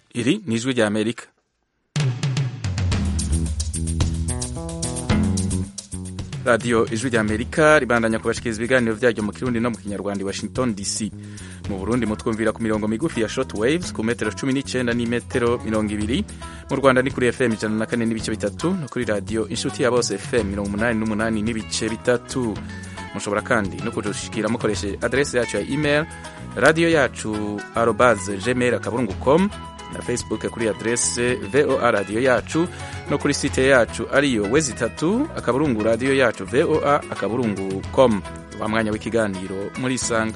Iri ni ijwi rya Amerika. radiyo ijwi rya amerika ribandanya kubashikiriza ibiganiro byaryo mu kirundi no mu kinyarwanda i washington dc mu burundi mutwumvira ku mirongo migufi ya short waves ku metero cumi n'icyenda n'imetero mirongo ibiri mu rwanda ni kuri fm ijana na kane n'ibice bitatu no kuri radiyo inshuti ya bose fm mirongo umunani n'umunani n'ibice bitatu mushobora kandi no kudushikira mukoresheje adrese yacu ya email radiyo yacu arobaze gmail akaburungu com na facebook kuri adrese voa radiyo yacu no kuri site yacu ariyo wezi itatu akaburungu radiyo yacu voa akaburungu com wa mwanya w'ikiganiro muri isanga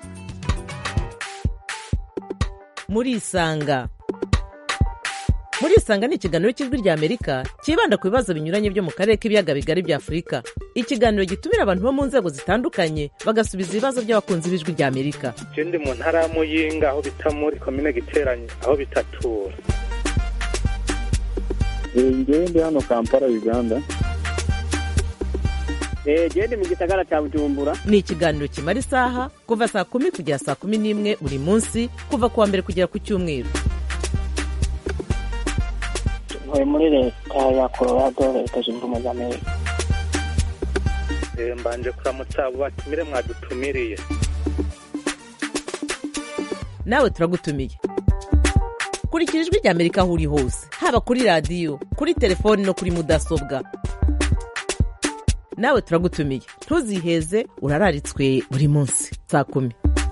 muri isanga muri isanga ni ikiganiro cy'ijwi rya amerika cyibanda ku bibazo binyuranye byo mu karere k'ibiyaga bigari bya afurika ikiganiro gitumira abantu bo mu nzego zitandukanye bagasubiza ibibazo by'abakunzi b'ijwi rya amerika je ndi mu ntara ya muyinga aho bita muri komine giteranye aho bitatura ngewe ndi hano kampala uganda gende mu gisagara cya bujumbura ni ikiganiro kimara isaha kuva saa kumi kugera saa kumi n'imwe buri munsi kuva ku wa mbere kugera ku cyumweru ntuye muri leta ya colorado leta zunze ubumwe za amerika Eh, mbanje kuramutsa abo batumire mwadutumiriye nawe turagutumiye kurikira ijwi rya amerika aho uri hose haba kuri radiyo kuri telefoni no kuri mudasobwa nawe turagutumiye ntuziheze urararitswe buri munsi saa kumi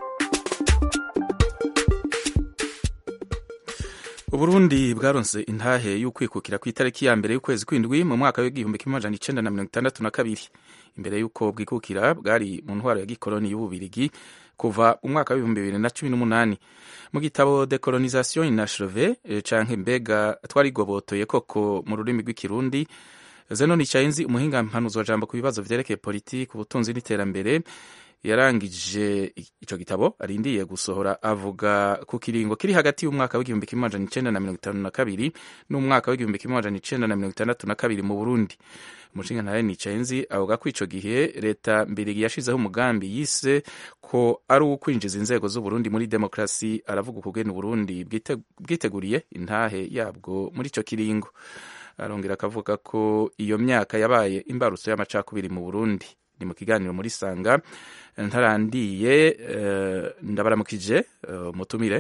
uburundi bwaronse intahe y'ukwikukira ku itariki ya mbere y'ukwezi kw'indwi mu mwaka w'igihumbi kimwe amajana icenda na mirongo itandatu na kabiri imbere y'uko bwikukira bwari mu ntwaro ya gikoloni y'ububirigi kuva mu mwaka w'ibihumbi bibiri na cumi n'umunani mu gitabo decolonisation inacheve canke mbega twarigobotoye koko mu rurimi rw'ikirundi zeno nicayenzi umuhinga mpanuzi wa jambo ku bibazo vyerekeye politiki ubutunzi n'iterambere yarangije ico gitabo arindiye gusohora avuga ku kiringo kiri hagati y'umwaka w'igihumbi kimwe amajana icenda na mirongo itanu na kabiri n'umwaka w'igihumbi kimwe amajana icenda na mirongo itandatu na kabiri mu burundi umushinga ntahe nicayenzi avuga ko ico gihe leta mbirigi yashizeho umugambi yise ko ari uwo kwinjiza inzego z'uburundi muri demokarasi aravuga ukugena uburundi bwite- bwiteguriye intahe yabwo muri ico kiringo arongera akavuga ko iyo myaka yabaye imbarutso y'amacakubiri mu burundi ni mu kiganiro muri sanga ntarandiye eh, ndabaramukije eh, mutumire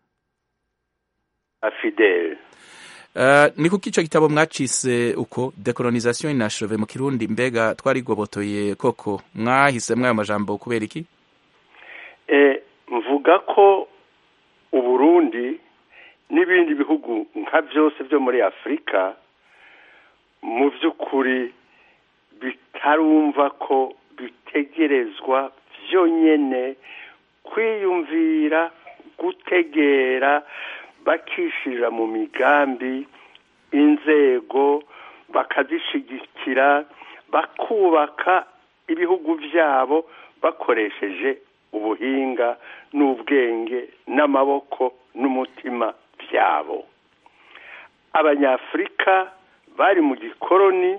afidele Uh, ni kuko ico gitabo mwacise uko decolonisation inacheve mu kirundi mbega twarigobotoye koko mwahisemwo ayo majambo kubera iki e, mvuga ko uburundi n'ibindi bihugu nka byose byo muri afurika mu by'ukuri bitarumva ko bitegerezwa byonyene kwiyumvira gutegera bakishira mu migambi inzego bakazishigikira bakubaka ibihugu byabo bakoresheje ubuhinga n'ubwenge n'amaboko n'umutima byabo abanyafurika bari mu gikoroni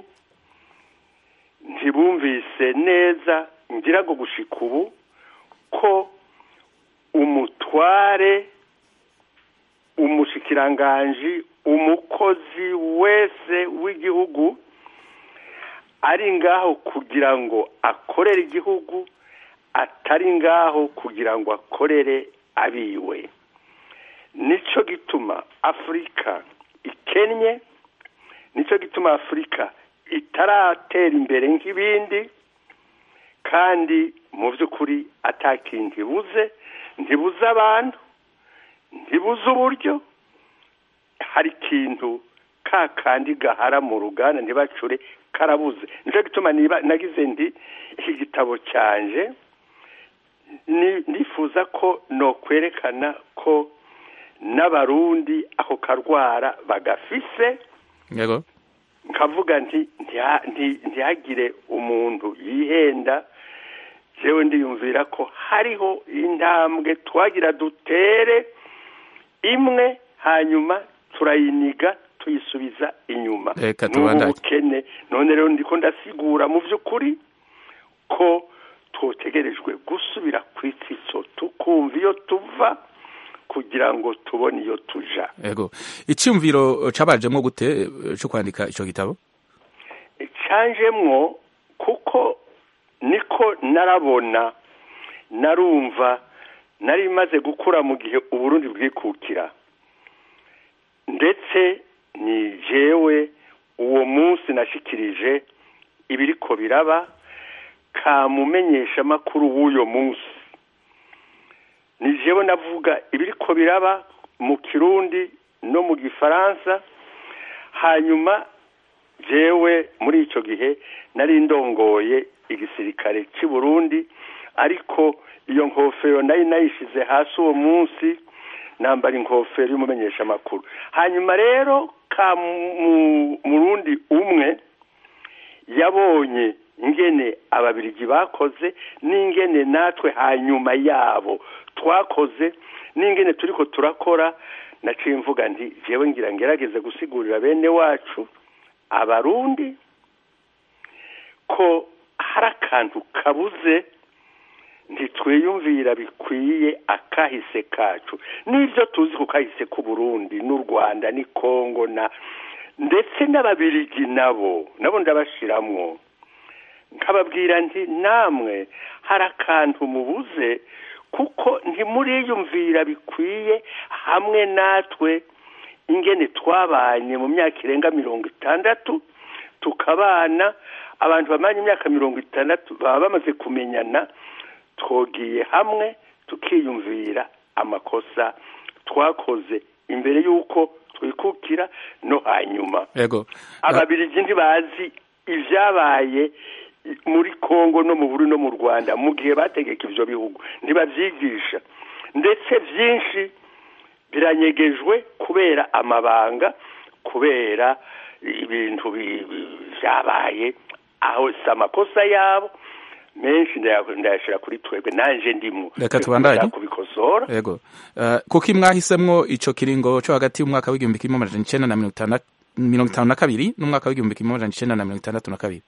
ntibumvise neza ngira ngo gushika ubu ko umutware umushikiranganji umukozi wese w'igihugu ari ngaho kugira ngo akorere igihugu atari ngaho kugira ngo akorere abiwe nicyo gituma afurika ikennye nicyo gituma afurika itaratera imbere nk'ibindi kandi mu by'ukuri atakintu ibuze ntibuze abantu ntibuze uburyo hari ikintu ka kandi gahara mu ruganda ntibacure karabuze nicyo gituma niba nagize ndi iki gitabo cyanje ni- nifuza ko nokwerekana ko n'abarundi ako karwara bagafise yego nkavuga nti ntiha- nti- ntihagire umuntu yihenda jewe ndiyumvira ko hariho intambwe twagira dutere imwe hanyuma turayiniga tuyisubiza inyuma Reka n'ubu tubandanye. bukene none rero ndiko ndasigura mu by'ukuri ko twotegerejwe gusubira ku itsitso tukumva iyo tuva kugira ngo tubone iyo tuja ego icyumviro cabajemwo gute eh, co kwandika ico gitabo canjemwo kuko niko narabona narumva nari maze gukura mu gihe uburundi bwikukira ndetse ni jewe uwo munsi nashikirije ibiriko biraba kamumenyesha amakuru w'uyo munsi ni jewe navuga ibiriko biraba mu kirundi no mu gifaransa hanyuma jewe muri icyo gihe nari ndongoye igisirikare cy'i burundi ariko iyo nkofero nari nayishize hasi uwo munsi nambara inkofero y'umumenyeshamakuru hanyuma rero ka mu- murundi umwe yabonye ingene ababirigi bakoze n'ingene natwe hanyuma yabo twakoze n'ingene turiko turakora naciye mvuga nti jewe ngira ngerageze gusigurira bene wacu abarundi ko hari akantu kabuze ntitwiyumvira bikwiye akahise kacu n'ibyo tuzi ku kahise k'uburundi n'u rwanda ni kongo na ndetse n'ababirigi nabo nabo ndabashiramwo nkababwira nti namwe hari akantu mubuze kuko ntimuriyumvira bikwiye hamwe natwe ingene twabanye mu myaka irenga mirongo itandatu tukabana abantu bamanye imyaka mirongo itandatu baba bamaze kumenyana twogiye hamwe tukiyumvira amakosa twakoze imbere y'uko twikukira no hanyuma ego ababirigi ntibazi ibyabaye muri kongo no mu buri no mu rwanda mu gihe bategeka ibyo bihugu ntibabyigisha ndetse byinshi biranyegejwe kubera amabanga kubera ibintu bi- bi- byabaye aho si amakosa yabo menshi ndaya- ndayashyira kuri twebwe nanjye ndimo Reka tubandanye. Ndashaka kubikosora ego uh, kuko mwahisemwo ico kiringo co hagati y'umwaka w'igihumbi kimwe amajana icenda na mirongo itandatu mirongo itanu na kabiri n'umwaka w'igihumbi kimwe amajana icenda na mirongo itandatu na kabiri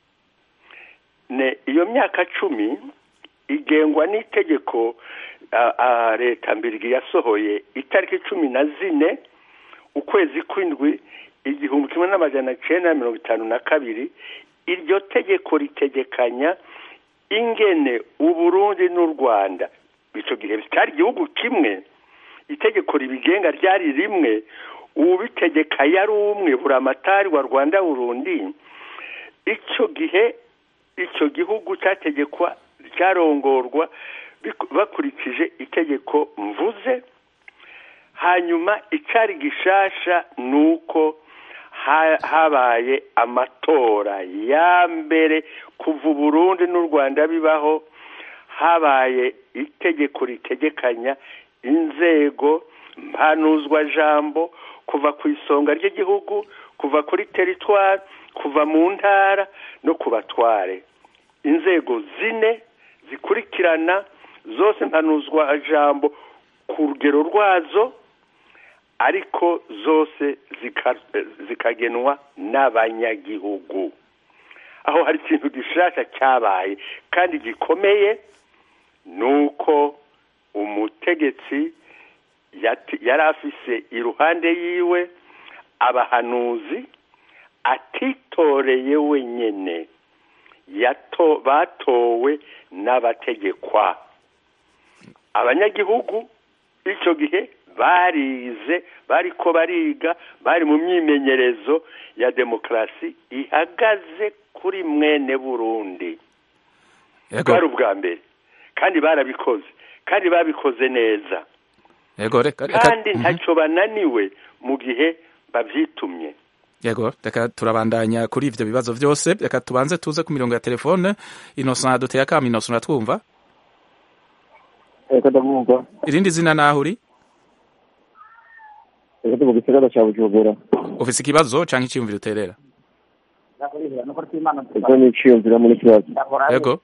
ne iyo myaka cumi igengwa n'itegeko a- a- leta mbirigi yasohoye itariki cumi na zine ukwezi kw'indwi igihumbi kimwe n'amajana cenda na mirongo itanu na kabiri iryo tegeko ritegekanya ingene uburundi n'u rwanda ico gihe bitari igihugu kimwe itegeko ribigenga ryari rimwe ubitegeka yari umwe buramatari wa rwanda burundi icyo gihe icyo gihugu cyategekwa cyarongorwa biku- bakurikije itegeko mvuze hanyuma icyari gishasha ni uko ha- habaye amatora ya mbere kuva uburundi n'u rwanda bibaho habaye itegeko ritegekanya inzego mpanuzwa jambo kuva ku isonga ry'igihugu kuva kuri teritwari kuva mu ntara no ku batware inzego zine zikurikirana zose mpanuzwa jambo ku rugero rwazo ariko zose zika- zikagenwa n'abanyagihugu aho hari ikintu gishasha cyabaye kandi gikomeye ni uko umutegetsi yati- yari afise iruhande yiwe abahanuzi atitoreye wenyene yato batowe n'abategekwa abanyagihugu icyo gihe barize bariko bariga bari mu myimenyerezo ya demokarasi ihagaze kuri mwene burundi ego bwari ubwa mbere kandi barabikoze kandi babikoze neza ego reka reka kandi Mhm. ntacyo bananiwe mu gihe babyitumye yego reka turabandanya kuri ivyo bibazo vyose reka tubanze tuze ku mirongo ya telefone innocent duteye akama innocent uratwumva reka ndamwumva irindi zina naho uri reka ndi mu gisagara cya bujumbura ufise ikibazo canke iciyumviro uterera ubwo niciyumvira muri kibazo yego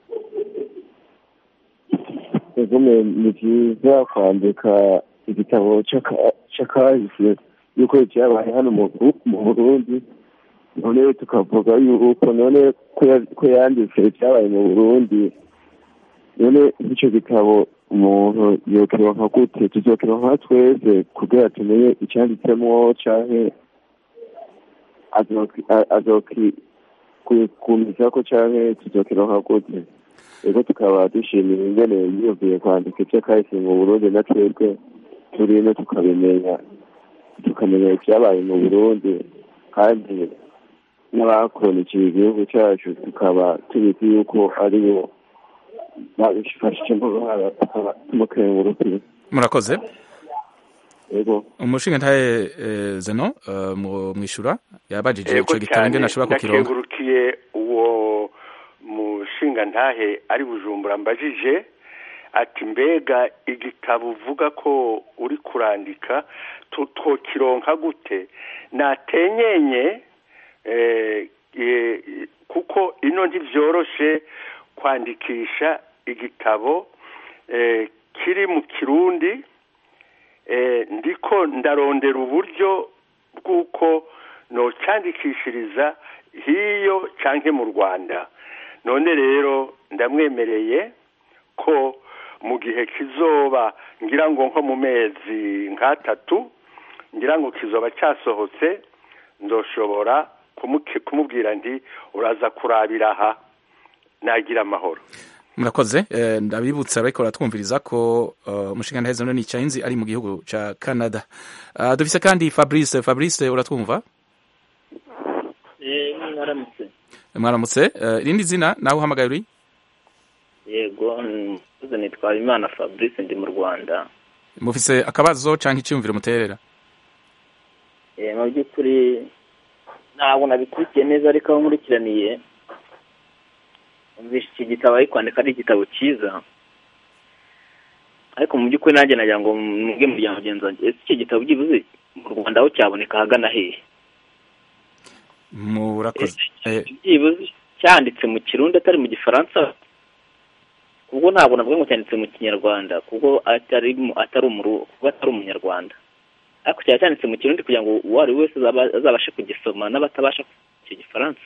ego me ni byiza kwandika igitabo c'aka- c'akahise yuko ibyabaye hano mu Buru- mu burundi none tukavuga yuko none ko ya- ko yanditse ibyabaye mu burundi none nk'icyo gitabo umuntu yokironka gute tuzokironka twese kugira tumenye icyanditsemwo canke azoki- a- azoki ku- kumizako canke tuzokironka gute ego tukaba dushimira ingene yiyumviye kwandika ivyo kahise mu burundi na twebwe turino tukabimenya tukamenya ivyabaye mu burundi kandi n'abakoronikiye igihugu cyacu tukaba tubizi yuko aribo babifashijemo uruhara tukaba tumukengurukira murakoze ego umushinga ntaye eh, zeno eh, mu- mwishura yabajije Yego ico gitabo ingene ashobora kukironka ndakengurukiye uwo mushinga ntahe ari bujumbura mbajije ati mbega igitabo uvuga ko uri kurandika tu- twokironka gute natenyenye eh, eh, kuko ino ntivyoroshe kwandikisha igitabo eh, kiri mu kirundi eh, ndiko ndarondera uburyo bw'uko nocyandikishiriza hiyo canke mu rwanda none rero ndamwemereye ko mu gihe kizoba ngira ngo nko mu mezi nk'atatu ngira ngo kizoba cyasohotse ndoshobora kumuke- kumubwira nti uraza kurabira aha nagira amahoro murakoze eh, ndabibutsa ariko baratwumviriza ko eh, umushinga ntahe zeno ni Chainzi ari mu gihugu ca Canada Ah, dufise kandi Fabrice Fabrice uratwumva eh mwaramutse mwaramutse eh, irindi zina nawe uhamagaye uri yego mvuze nitwa Imana Fabrice ndi mu Rwanda mufise akabazo canke iciyumviro muterera eh mu by'ukuri ntabwo nabikurikiye neza ariko aho nkurikiraniye umvishe iki gitabo ari kwandika ari igitabo cyiza ariko mu by'ukuri nanjye nagira ngo mbwe muryango mugenzi wanjye ese iki gitabo byibuze mu Rwanda aho cyaboneka ahagana hehe murakoze eh, byibuze cyanditse mu kirundi atari mu gifaransa kubwo ntabwo navuga ngo cyanditse mu kinyarwanda kubwo atari mu- atari umuru kuko atari umunyarwanda ariko cyaba cyanditse mu kirundi kugira ngo uwo ari we wese azaba- azabashe kugisoma n'abatabasha icyo gifaransa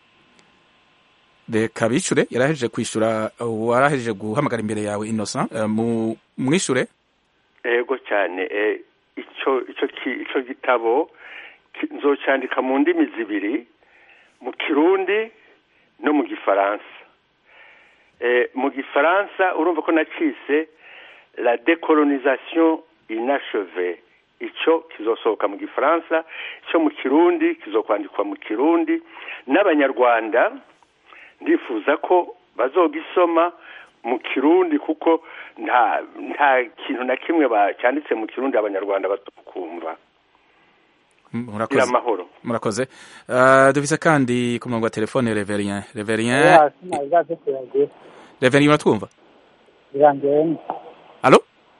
reka bicure yarahejeje kwishura warahejeje guhamagara imbere yawe Innocent eh, mu mwishure ego cyane eh, icyo icyo ki- icyo gitabo ki- nzocyandika mu ndimi zibiri mu kirundi no mu gifaransa eh, mu gifaransa urumva ko nacise la décolonisation inachevée icyo kizosohoka mu gifaransa icyo mu kirundi kizokwandikwa mu kirundi n'abanyarwanda ndifuza ko bazogisoma mu kirundi kuko nta nta kintu na kimwe ba- cyanditse mu kirundi abanyarwanda batukumva gira murakoze amahoro murakoze Ah, dufise kandi ku murongo wa telefone Reverien Reverien hasi ntabwo kuyagira Reverien uratwumva birangiye Allo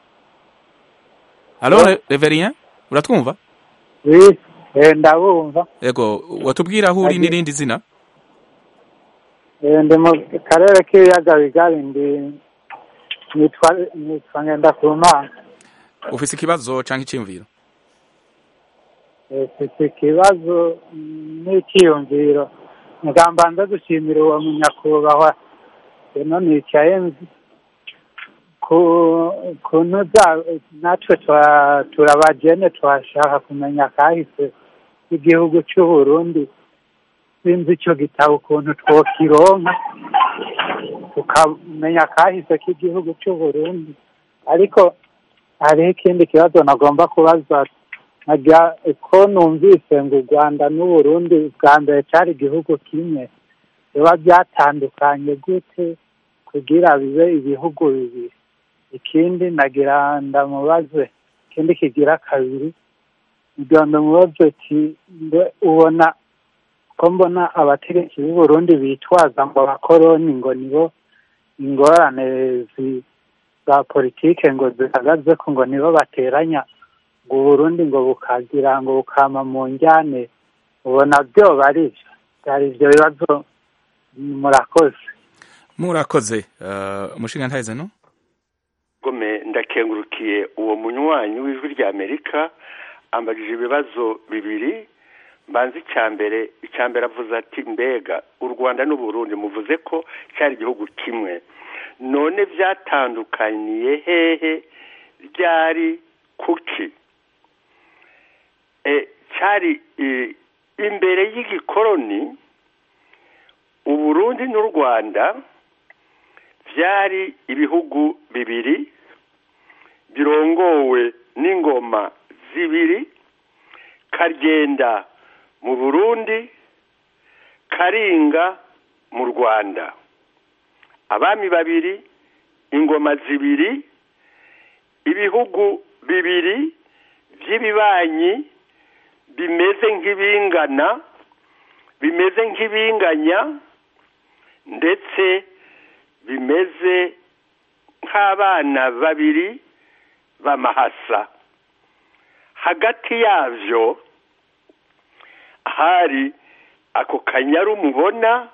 Allo Re- Reverien uratwumva oui eh, ndabumva Ego watubwira aho uri Agi- n'irindi zina Eh, ndi mu karere k'ibiyaga bigari ndi nitwa nitwa ngendakumana ufise ikibazo canke iciyumviro Eh, mfite ikibazo mm, n'icyiyumviro ngamba nza gushimira uwo munyakubahwa eno nicaye nzi ku kuntu za natwe twa- turabagene twashaka kumenya kahise igihugu cy'u Burundi sinzi icyo gitabo ukuntu twokironka tukamenya kahise k'igihugu cy'u Burundi ariko hariho ikindi kibazo nagomba kubaza nkajya ko numvise ngo u rwanda n'uburundi bwa mbere cyari igihugu kimwe biba byatandukanye gute kugira bibe ibihugu bibiri ikindi nagira ndamubaze ikindi kigira kabiri kugira ngo mubaze ati mbe ubona ko mbona abategetsi b'u Burundi bitwaza ngo abakoroni ngo nibo ingorane zi- za politike ngo zihagaze ko ngo nibo bateranya ngo Burundi ngo bukagira ngo bukama mu njyane ubona byo bari byari ibyo bibazo murakoze murakoze uh, umushinga ntahe no gome ndakengurukiye uwo munywanyi w'ijwi rya amerika ambajije ibibazo bibiri mbanza icya mbere icya mbere avuze ati mbega u rwanda n'uburundi muvuze ko cyari igihugu kimwe none byatandukaniye hehe ryari kuki e, cyari e, imbere y'igikoroni uburundi n'u rwanda byari ibihugu bibiri birongowe n'ingoma zibiri karyenda mu burundi karinga mu rwanda abami babiri ingoma zibiri ibihugu bibiri by'ibibanyi bimeze nk'ibingana bimeze nk'ibinganya ndetse bimeze nk'abana babiri b'amahasa hagati yabyo hari ako kanyaru mubona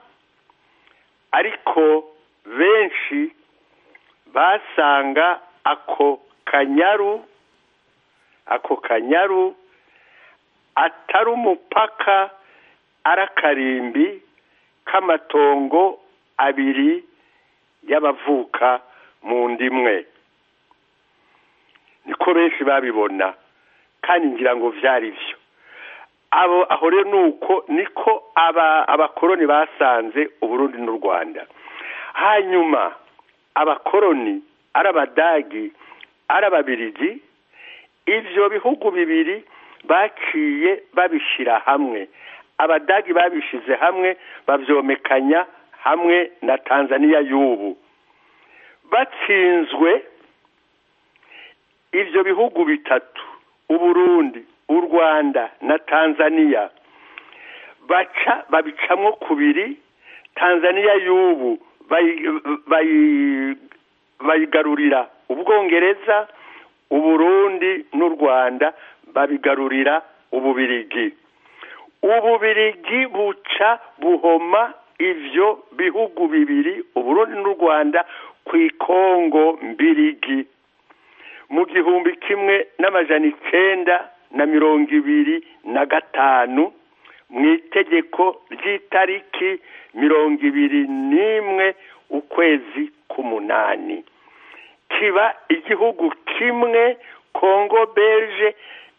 ariko benshi basanga ako kanyaru ako kanyaru atari umupaka ari akarimbi k'amatongo abiri y'abavuka mu ndimwe niko benshi babibona kandi ngira ngo byari byo abo aho rero ni uko niko abakoroni basanze uburundi n'u rwanda hanyuma abakoroni ari abadagi ari ababirigi ibyo bihugu bibiri baciye babishyira hamwe abadagi babishyize hamwe babyomekanya hamwe na tanzania y'ubu batsinzwe ibyo bihugu bitatu uburundi u rwanda na tanzania baca babicamo kubiri tanzania y'ubu bayigarurira ubwongereza uburundi n'u rwanda babigarurira ububirigi ububirigi buca buhoma ibyo bihugu bibiri uburundi n'u rwanda ku ikongo mbirigi mu gihumbi kimwe n'amajana icyenda na mirongo ibiri na gatanu mu itegeko ry'itariki mirongo ibiri n'imwe ukwezi k'umunani kiba igihugu kimwe kongo belge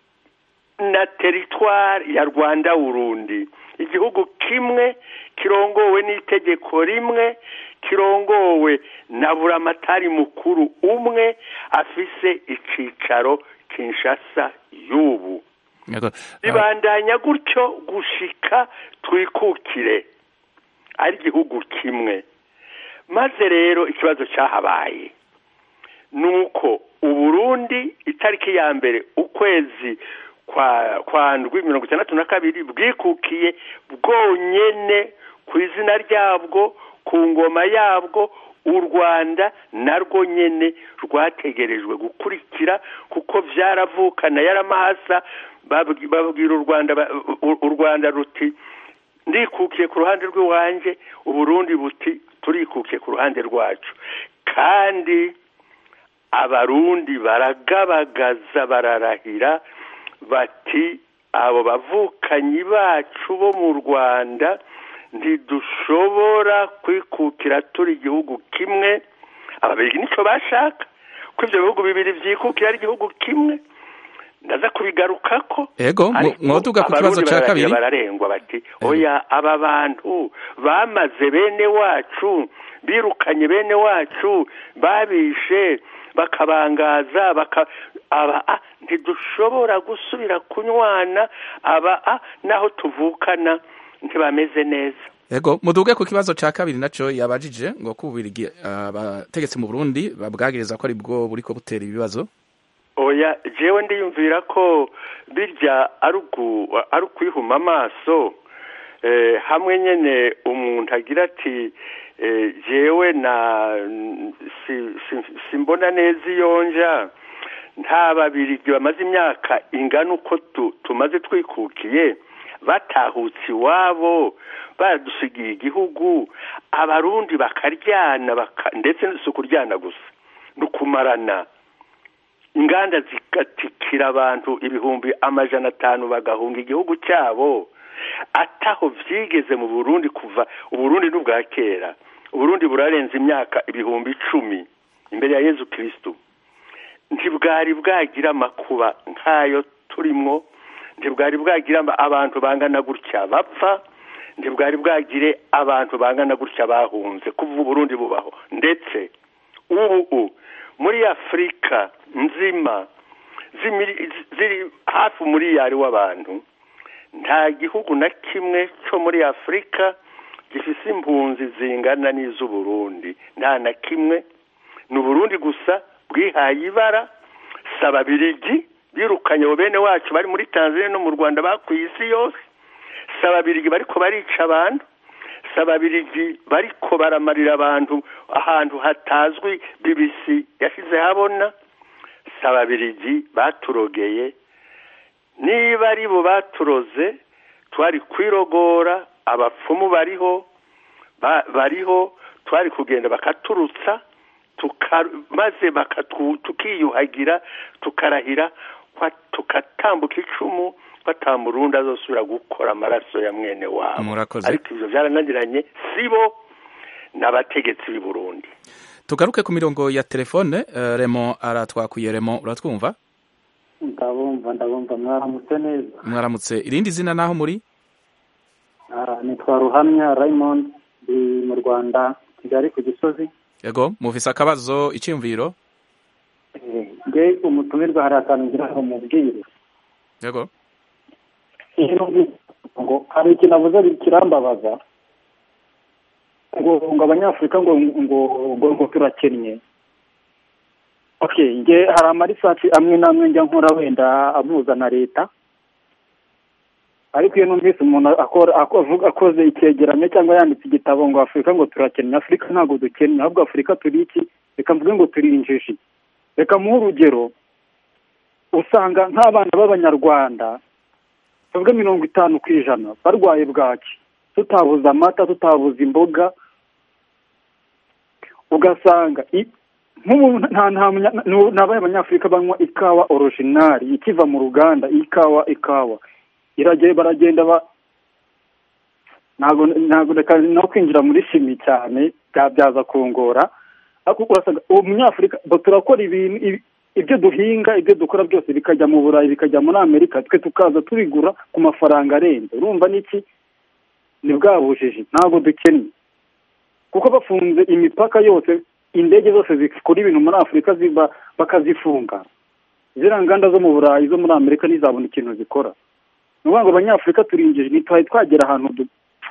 na teritwari ya rwanda urundi igihugu kimwe kirongowe n'itegeko rimwe kirongowe na buramatari mukuru umwe afise icicaro kinshasa y'ubu bibandanya gutyo gushika twikukire ari igihugu kimwe maze rero ikibazo cyahabaye ni uko uburundi itariki ya mbere ukwezi kwa ndwi mirongo itandatu na kabiri bwikukiye bwonyene ku izina ryabwo ku ngoma yabwo u rwanda narwo nyene rwategerejwe gukurikira kuko byaravukana yaramahasa babwira u rwanda u rwanda ruti ndikukiye ku ruhande rw'iwanjye uburundi buti turikukiye ku ruhande rwacu kandi abarundi baragabagaza bararahira bati abo bavukanyi bacu bo mu rwanda ntidushobora kwikukira turi igihugu kimwe ababiri nicyo bashaka ko ibyo bihugu bibiri byikukira ari igihugu kimwe ndaza kubigaruka ko ego mwoduga ku kibazo cya kabiri bararengwa bati oya aba bantu bamaze bene wacu birukanye bene wacu babishe bakabangaza baka aba a ntidushobora gusubira kunywana aba a naho tuvukana ntibameze neza ego muduge ku kibazo cya kabiri nacyo yabajije ngo kubirigi abategetsi mu Burundi babwagiriza ko ari bwo buriko butera ibibazo oya jewe ndiyumvira ko birya ari ukwihuma amaso hamwe nyine umuntu agira ati jewe na simbona neza iyo nja nta babirigi bamaze imyaka ingana uko tumaze twikukiye batahutse iwabo baradusigiye igihugu abarundi bakaryana ndetse si ukuryana gusa ni ukumarana inganda zigatikira abantu ibihumbi amajana atanu bagahunga igihugu cyabo ataho byigeze mu burundi kuva uburundi n'ubwa kera uburundi burarenze imyaka ibihumbi icumi imbere ya yezu kirisitu ntibwari bwagira amakuba nk'ayo turimo ntibwari bwagira abantu bangana gutya bapfa ntibwari bwagire abantu bangana gutya bahunze kuva uburundi bubaho ndetse ubu muri afurika nzima ziri hafi umuriyari w'abantu nta gihugu na kimwe cyo muri afurika gifite impunzi zingana n'iz'uburundi nta na kimwe ni uburundi gusa bwihaye ibara saba birigi birukanye abo bene wacu bari muri tanzania no mu rwanda bakwiye isi yose saba birigi bariko barica abantu saba birigi bariko baramarira abantu ahantu hatazwi bibisi yashyize habona saba birigi baturogeye niba ari bo baturoze twari kwirogora abapfumu bariho bariho twari kugenda bakaturutsa maze tukiyuhagira tukarahira tukatambuka icumu batamurundi azosubira gukora amaraso ya mwene wabo ariko ibyo byarananiranye sibo n'abategetsi b'i burundi tugaruke ku mirongo ya telefone remo aratwakuye remo uratwumva ndabumva ndabumva mwaramutse neza mwaramutse irindi zina naho muri nitwa ruhamya raymond ndi mu rwanda kigali ku gisozi yego muvise akabazo icyumviro nge umutumirwa hari akantu ngira ngo mubwire yego ngo hari ikintu avuze kirambabaza ngo ngo abanyafurika ngo ngo ngo turakennye okay nge hari amarisaci amwe n'amwe njya nkora wenda amuza na leta ariko iyo numvise umuntu akoze icyegeranyo cyangwa yanditse igitabo ngo afurika ngo turakennye afurika ntabwo dukennye ahubwo afurika turi iki reka mvuge ngo turi injiji reka muhe urugero usanga nk'abana b'abanyarwanda tuvuge mirongo itanu ku ijana barwaye bwaki tutabuze amata tutabuze imboga ugasanga ntabaye abanyafurika banywa ikawa orojinari ikiva mu ruganda ikawa ikawa baragenda ba ntabwo reka no kwinjira muri shimi cyane byabyaza kungora ariko urasanga uwo munyafurika turakora ibintu ibyo duhinga ibyo dukora byose bikajya mu burayi bikajya muri amerika twe tukaza tubigura ku mafaranga arenze urumva n'iki ni bwa bujiji ntabwo dukennye kuko bafunze imipaka yose indege zose zikora ibintu muri afurika ziba bakazifunga ziriya nganda zo mu burayi zo muri amerika ntizabona ikintu zikora ni ukuvuga ngo abanyafurika turinjije ntitwari twagera ahantu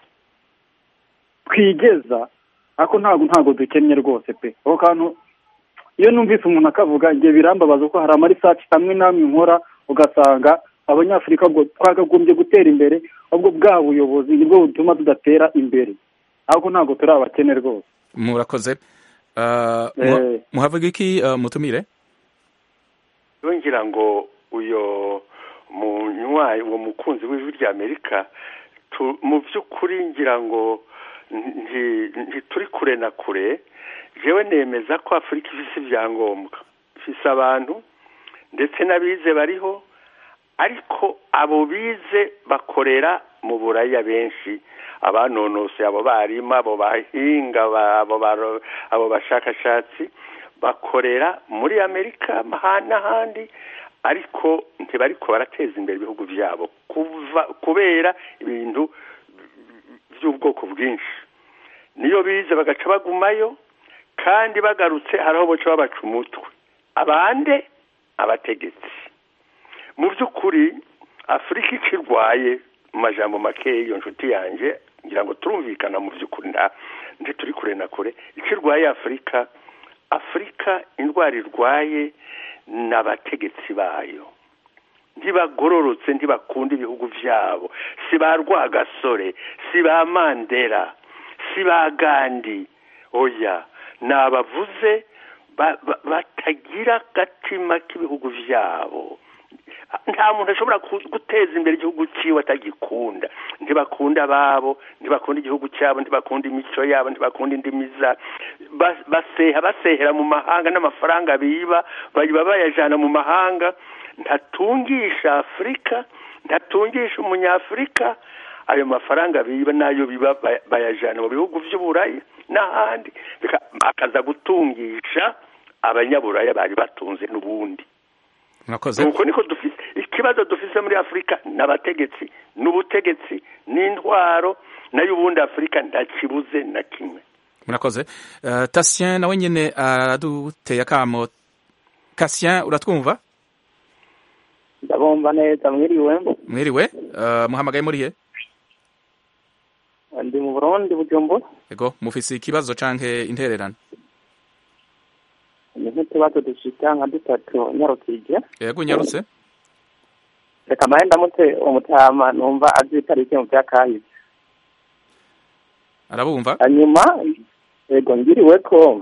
twigeza ariko ntabwo ntabwo dukennye rwose pe ako kantu iyo numvise umuntu akavuga igihe birambabaza ko hari amarisaci amwe n'amwe nkora ugasanga abanyafurika ngo twakagombye gutera imbere ahubwo bwa buyobozi nibwo butuma tudatera imbere ariko ntabwo turi abakene rwose murakoze muhavuga iki mutumire ngira ngo uyo munywayi uwo mukunzi w'ijwi rya amerika mu by'ukuri ngira ngo ntituri kure na kure jewe nemeza ko afurika ifite ibyangombwa ifite abantu ndetse n'abize bariho ariko abo bize bakorera mu buraya benshi abanonosoye abo barimu abo bahinga abo bashakashatsi bakorera muri amerika n'ahandi ariko ntibariko barateza imbere ibihugu byabo kubera ibintu by'ubwoko bwinshi niyo bize bagaca bagumayo kandi bagarutse hari aho baca babaca umutwe abande abategetsi mu by'ukuri afurika ikirwaye mu majambo make iyo nshuti yanjye ngira ngo turumvikana mu by'ukuri nta turi kure na kure ikirwaye afurika afurika indwara irwaye n'abategetsi bayo ntibagororotse ntibakunda ibihugu byabo si ba rwagasore si ba mandela si ba gandi oya ni abavuze batagira agatima k'ibihugu byabo nta muntu ashobora guteza imbere igihugu cyiwe atagikunda ntibakunda ababo ntibakunda igihugu cyabo ntibakunda imico yabo ntibakunda indimi za baseha basehera mu mahanga n'amafaranga biba bayiba bayajyana mu mahanga ntatungisha afurika ntatungisha umunyafurika ayo mafaranga biba n'ayo biba baya- bayajana mu bihugu vy'uburayi n'ahandi bika- akaza gutungisha abanyaburaya bari batunze n'ubundi murakoze nuko niko dufise ikibazo dufise muri afurika n'abategetsi n'ubutegetsi n'intwaro nayo ubundi afurika ntakibuze na kimwe murakoze uh, tasien nawe nyene araduteye akamo kasien uratwumva ndabumva neza mwiriwe mwiriwe uh, muhamagaye murihe ndi mu burundi bujumbura ego mufise ikibazo canke intererano ni nk'utubazo dushika nka dutatu nyarukije yego unyarutse reka mahe ndamutse umutama numva azi itariki mu vyakahise arabumva hanyuma yego ngiriwe ko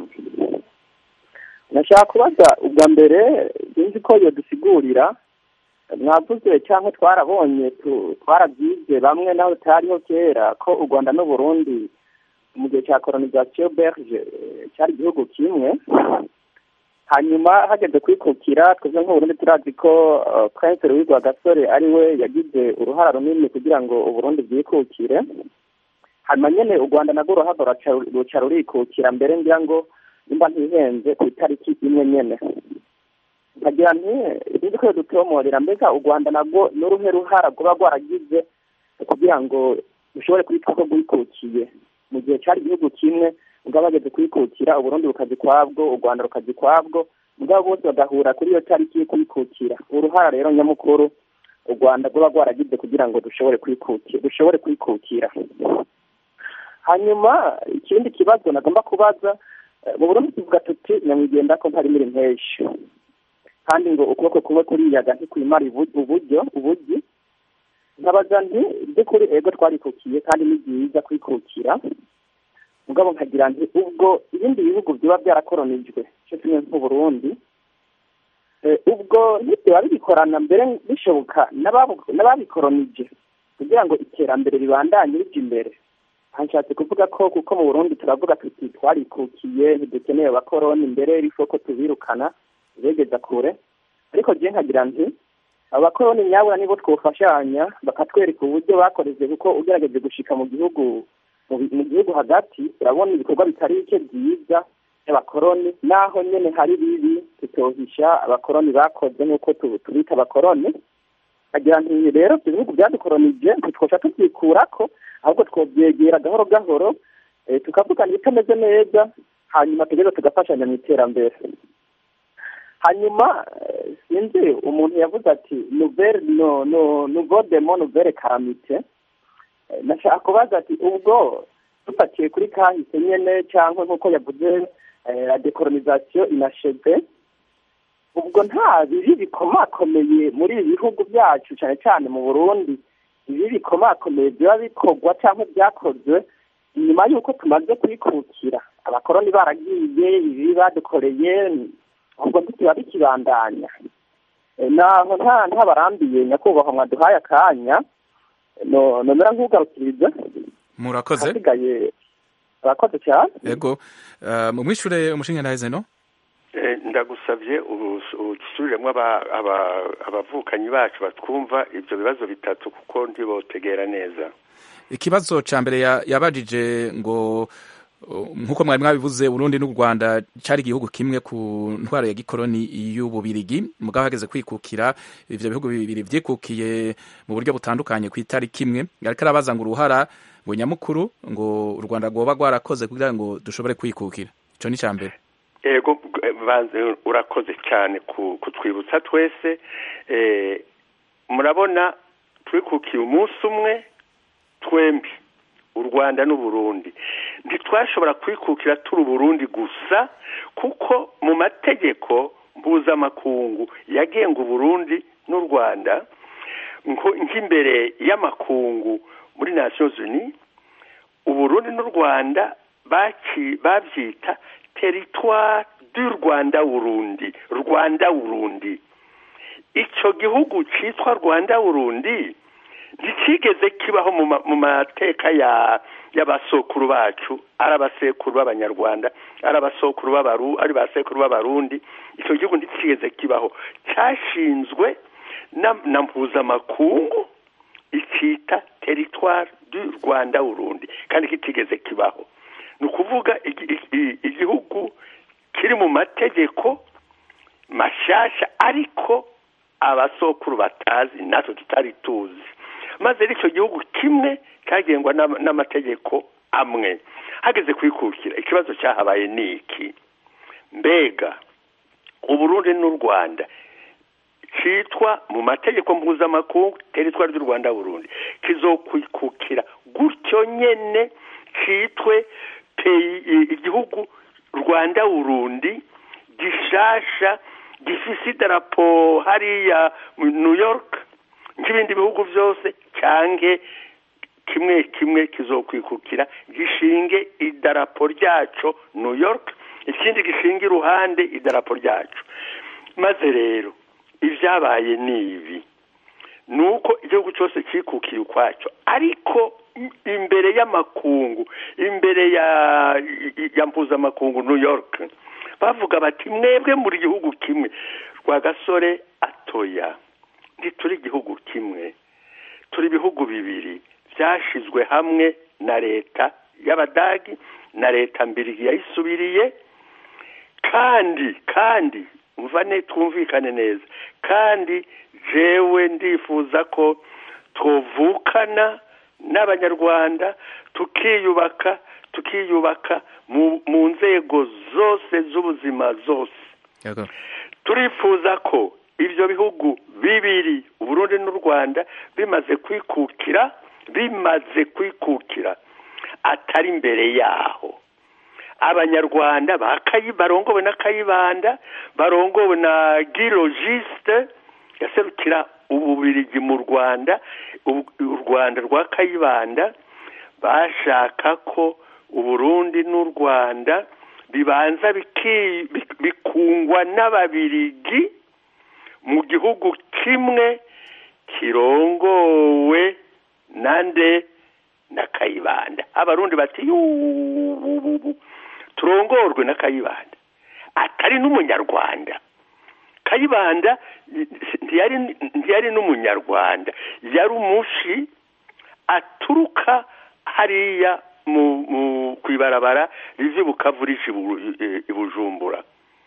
nashaka kubaza ubwa mbere sinzi ko yodusigurira mwavuze cyangwa twarabonye tu- twarabyize bamwe naho tutariho kera ko u rwanda n'uburundi mu gihe cya colonisation belge eh, cyari igihugu kimwe hanyuma hageze kwikukira twebwe nk'uburundi turazi ko uh, prince louis rwagasore ari we yagize uruhara runini kugira ngo uburundi bwikukire hanyuma nyene u rwanda narwo ruhava ruca- ruca rurikukira mbere ngira ngo nimba ntihenze ku itariki imwe nyene nkagira nti sinzi ko dutomorera mbega u rwanda narwo n'uruhe ruhara rwoba rwaragize kugira ngo rushobore kwitwa ko rwikukiye mu gihe cyari igihugu kimwe mugabo bageze kwikukira uburundi bukaza ukwabwo u rwanda rukaza ukwabwo mugabo bose bagahura kuri iyo tariki yo kwikukira uruhara rero nyamukuru u rwanda rwoba rwaragize kugira ngo dushobore kwikukira dushobore kwikukira hanyuma ikindi kibazo nagomba kubaza eh, mu burundi tuvuga tuti nyamwigenda ko ntari muri mpeshi kandi ngo ukuboko kuba kuriyaga ntikwimara ibu- uburyo uburyo nkabaza nti by'ukuri ego twarikukiye kandi ni byiza kwikukira mugabo nkagira nti ubwo ibindi bihugu biba byarakoronijwe cyo kimwe nk'uburundi eh, ubwo ntibyoba bibikorana mbere bishoboka n'ababu- n'ababikoronije kugira ngo iterambere ribandanye rija imbere hanshatse kuvuga ko kuko mu burundi turavuga tuti twarikukiye ntidukeneye abakoroni mbere rifo ko tubirukana begeza kure ariko je nkagira nti abakoroni nyabura nibo twofashanya bakatwereka uburyo bakoreje kuko ugerageje gushika mu gihugu mu bi- mu gihugu hagati urabona ibikorwa bitari bike byiza by'abakoroni naho nyene hari bibi tutohisha abakoroni bakoze nk'uko tu- tubita abakoroni agira nti rero ibyo bihugu byadukoronije ntitwoca tubyikurako ahubwo twobyegera gahoro gahoro eh, tukavugana ibitameze neza hanyuma tugeze tugafashanya mu iterambere hanyuma eh, sinzi umuntu yavuze ati nouvelle no no nouveau demo nouvelle calamite Eh, nashaka kubaza ati ubwo dufatiye kuri kahise nyene cyangwa nk'uko yavuze eh, la decolonisation inacheve ubwo nta bibi bikomakomeye muri ibi bihugu byacu cyane cyane mu burundi ibi bikomakomeye biba bikorwa cyangwa byakozwe inyuma y'uko tumaze kwikukira abakoroni baragiye ibi badukoreye ubwo ntikiba bikibandanya Eh, naho nta ntabarambiye nyakubahwa mwaduhaye akanya no nomera nk'ugarukiriza murakoze hasigaye abakoze cyane ego uh, mumwishure umushinga naheze no Eh, ndagusabye usubiremo abavukanyi bacu batwumva ibyo bibazo bitatu kuko ntibotegera neza ikibazo ca mbere ya- yabajije ngo uh, nkuko mwari mwabivuze Burundi n'u Rwanda cari igihugu kimwe ku ntwaro ya gikoroni y'ububirigi mugabo hageze kwikukira ivyo bihugu bibiri vyikukiye mu buryo butandukanye ku itariki imwe ariko arabaza ngo uruhara ngo nyamukuru ngo u Rwanda rwoba rwarakoze kugira ngo dushobore kwikukira ico ni ca mbere ego eh, banze urakoze cyane ku- kutwibutsa twese eh, murabona twikukiye umunsi umwe twembi u rwanda n'uburundi ntitwashobora kwikukira turi uburundi gusa kuko mu mategeko mpuzamakungu yagenga uburundi n'u rwanda nko- nk'imbere y'amakungu muri nations unies uburundi n'u rwanda baki- babyita teritwari du rwanda burundi rwanda burundi icyo gihugu cyitwa rwanda burundi ntikigeze kibaho mu ma- mu mateka ya y'abasokuru bacu ari abasekuru b'abanyarwanda ari abasokuru b'abaru ari basekuru b'abarundi icyo gihugu ntikigeze kibaho cyashinzwe na na mpuzamakungu bakita teritwari du rwanda burundi kandi kitigeze kibaho ni ukuvuga igihugu kiri mu mategeko mashyashya ariko abasokuru batazi natwe tutari tuzi maze icyo gihugu kimwe cyagengwa n'amategeko amwe hageze kwikukira ikibazo cyahabaye ni iki mbega uburundi n'u rwanda cyitwa mu mategeko mpuzamakungu teritwari ry'u rwanda burundi kizokwikukira gutyo nyine cyitwe igihugu rwanda burundi gishasha gifise idarapo hariya new york nk'ibindi bihugu byose cyange kimwe kimwe kizokwikukira gishinge idarapo ryaco new york ikindi gishinga iruhande idarapo ryacu maze rero ibyabaye ni ibi ni uko igihugu cyose cyikukiye ukwacyo ariko imbere y'amakungu imbere ya ya mpuzamakungu new york bavuga bati mwebwe muri gihugu kimwe rwagasore atoya ntituri igihugu kimwe turi ibihugu bibiri byashyizwe hamwe na leta y'abadagi na leta mbiri yayisubiriye kandi kandi mvane twumvikane neza kandi jewe ndifuza ko tuvukana n'abanyarwanda tukiyubaka tukiyubaka mu nzego zose z'ubuzima zose turifuza ko ibyo bihugu bibiri uburundi n'u rwanda bimaze kwikukira bimaze kwikukira atari imbere yaho abanyarwanda barongowe na kayibanda barongowe na girogiste yaserukira ububirigi mu rwanda u rwanda rwa kayibanda bashaka ko uburundi n'u rwanda bibanza bikungwa n'ababirigi mu gihugu kimwe kirongowe nande na kayibanda abarundi bati turongorwe na kayibanda atari n'umunyarwanda kayibanda ntiyari n'umunyarwanda yari umushi aturuka hariya ku ibarabara riva bukavu rije i bujumbura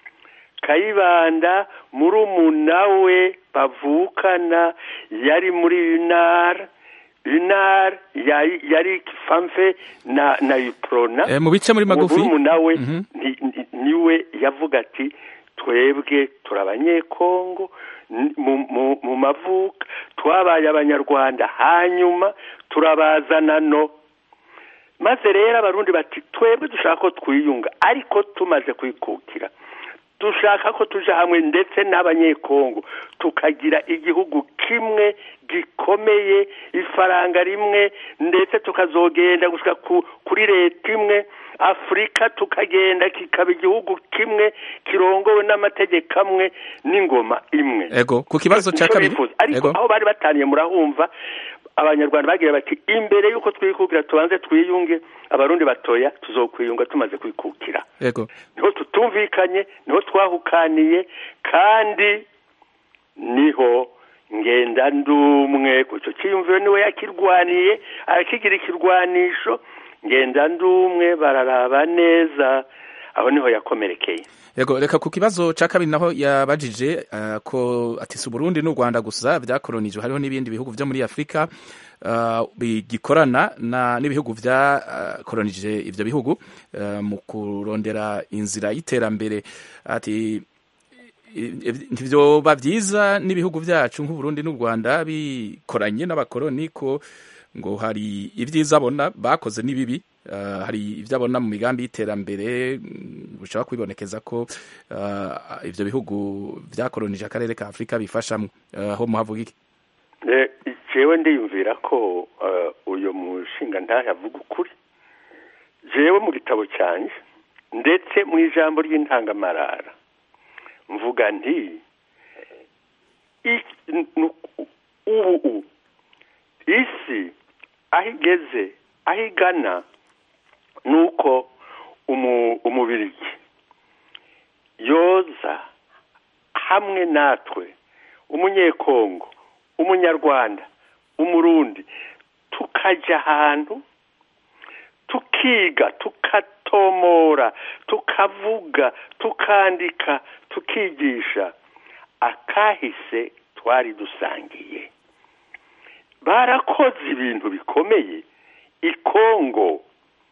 kayibanda murumuna we bavukana yari muri unara unara yari famfe na na iprona mu bice muri magufi murumuna we niwe yavuga ati twebwe turi abanyekongo mu mavuka twabaye abanyarwanda hanyuma turabazana no maze rero abarundi bati twebwe dushaka ko twiyunga ariko tumaze kwikukira dushaka ko tuja hamwe ndetse n'abanyekongo tukagira igihugu kimwe gikomeye ifaranga rimwe ndetse tukazogenda gushika kuri leta imwe afurika tukagenda kikaba igihugu kimwe kirongowe n'amategeko amwe n'ingoma imwe ego ku kibazo cya kabiri ariko aho bari bataniye murahumva abanyarwanda bagira bati imbere y'uko twikukira tubanze twiyunge abarundi batoya tuzokwiyunga tumaze kwikukira yego niho tutumvikanye niho twahukaniye kandi niho ngenda ndumwe icyo cyiyumviro niwe yakirwaniye arakigira ikirwanisho ngenda ndumwe bararaba neza aho niho yakomerekeye yego reka ku kibazo cya kabiri naho yabajije ko atisa uburundi n'u rwanda gusa byakoronijwe hariho n'ibindi bihugu byo muri afurika bigikorana n'ibihugu byakoronije ibyo bihugu mu kurondera inzira y'iterambere ati ntibyoba byiza n'ibihugu byacu nk'uburundi n'u rwanda bikoranye n'abakoroni ko ngo hari ibyiza abona bakoze n'ibibi hari ibyo abona mu migambi y'iterambere bishobora kwibonekeza ko ibyo bihugu byakoronije akarere ka afurika bifashamo aho muhavuga iki jewe ndiyumvira ko uyu mushinga ntahe avuga ukuri jewe mu gitabo cyanjye ndetse mu ijambo ry'intangamarara mvuga nti ubu isi aho igeze aho igana ni uko umubirigi yoza hamwe natwe umunyekongo umunyarwanda umurundi tukajya ahantu tukiga tukatomora tukavuga tukandika tukigisha akahise twari dusangiye barakoze ibintu bikomeye ikongo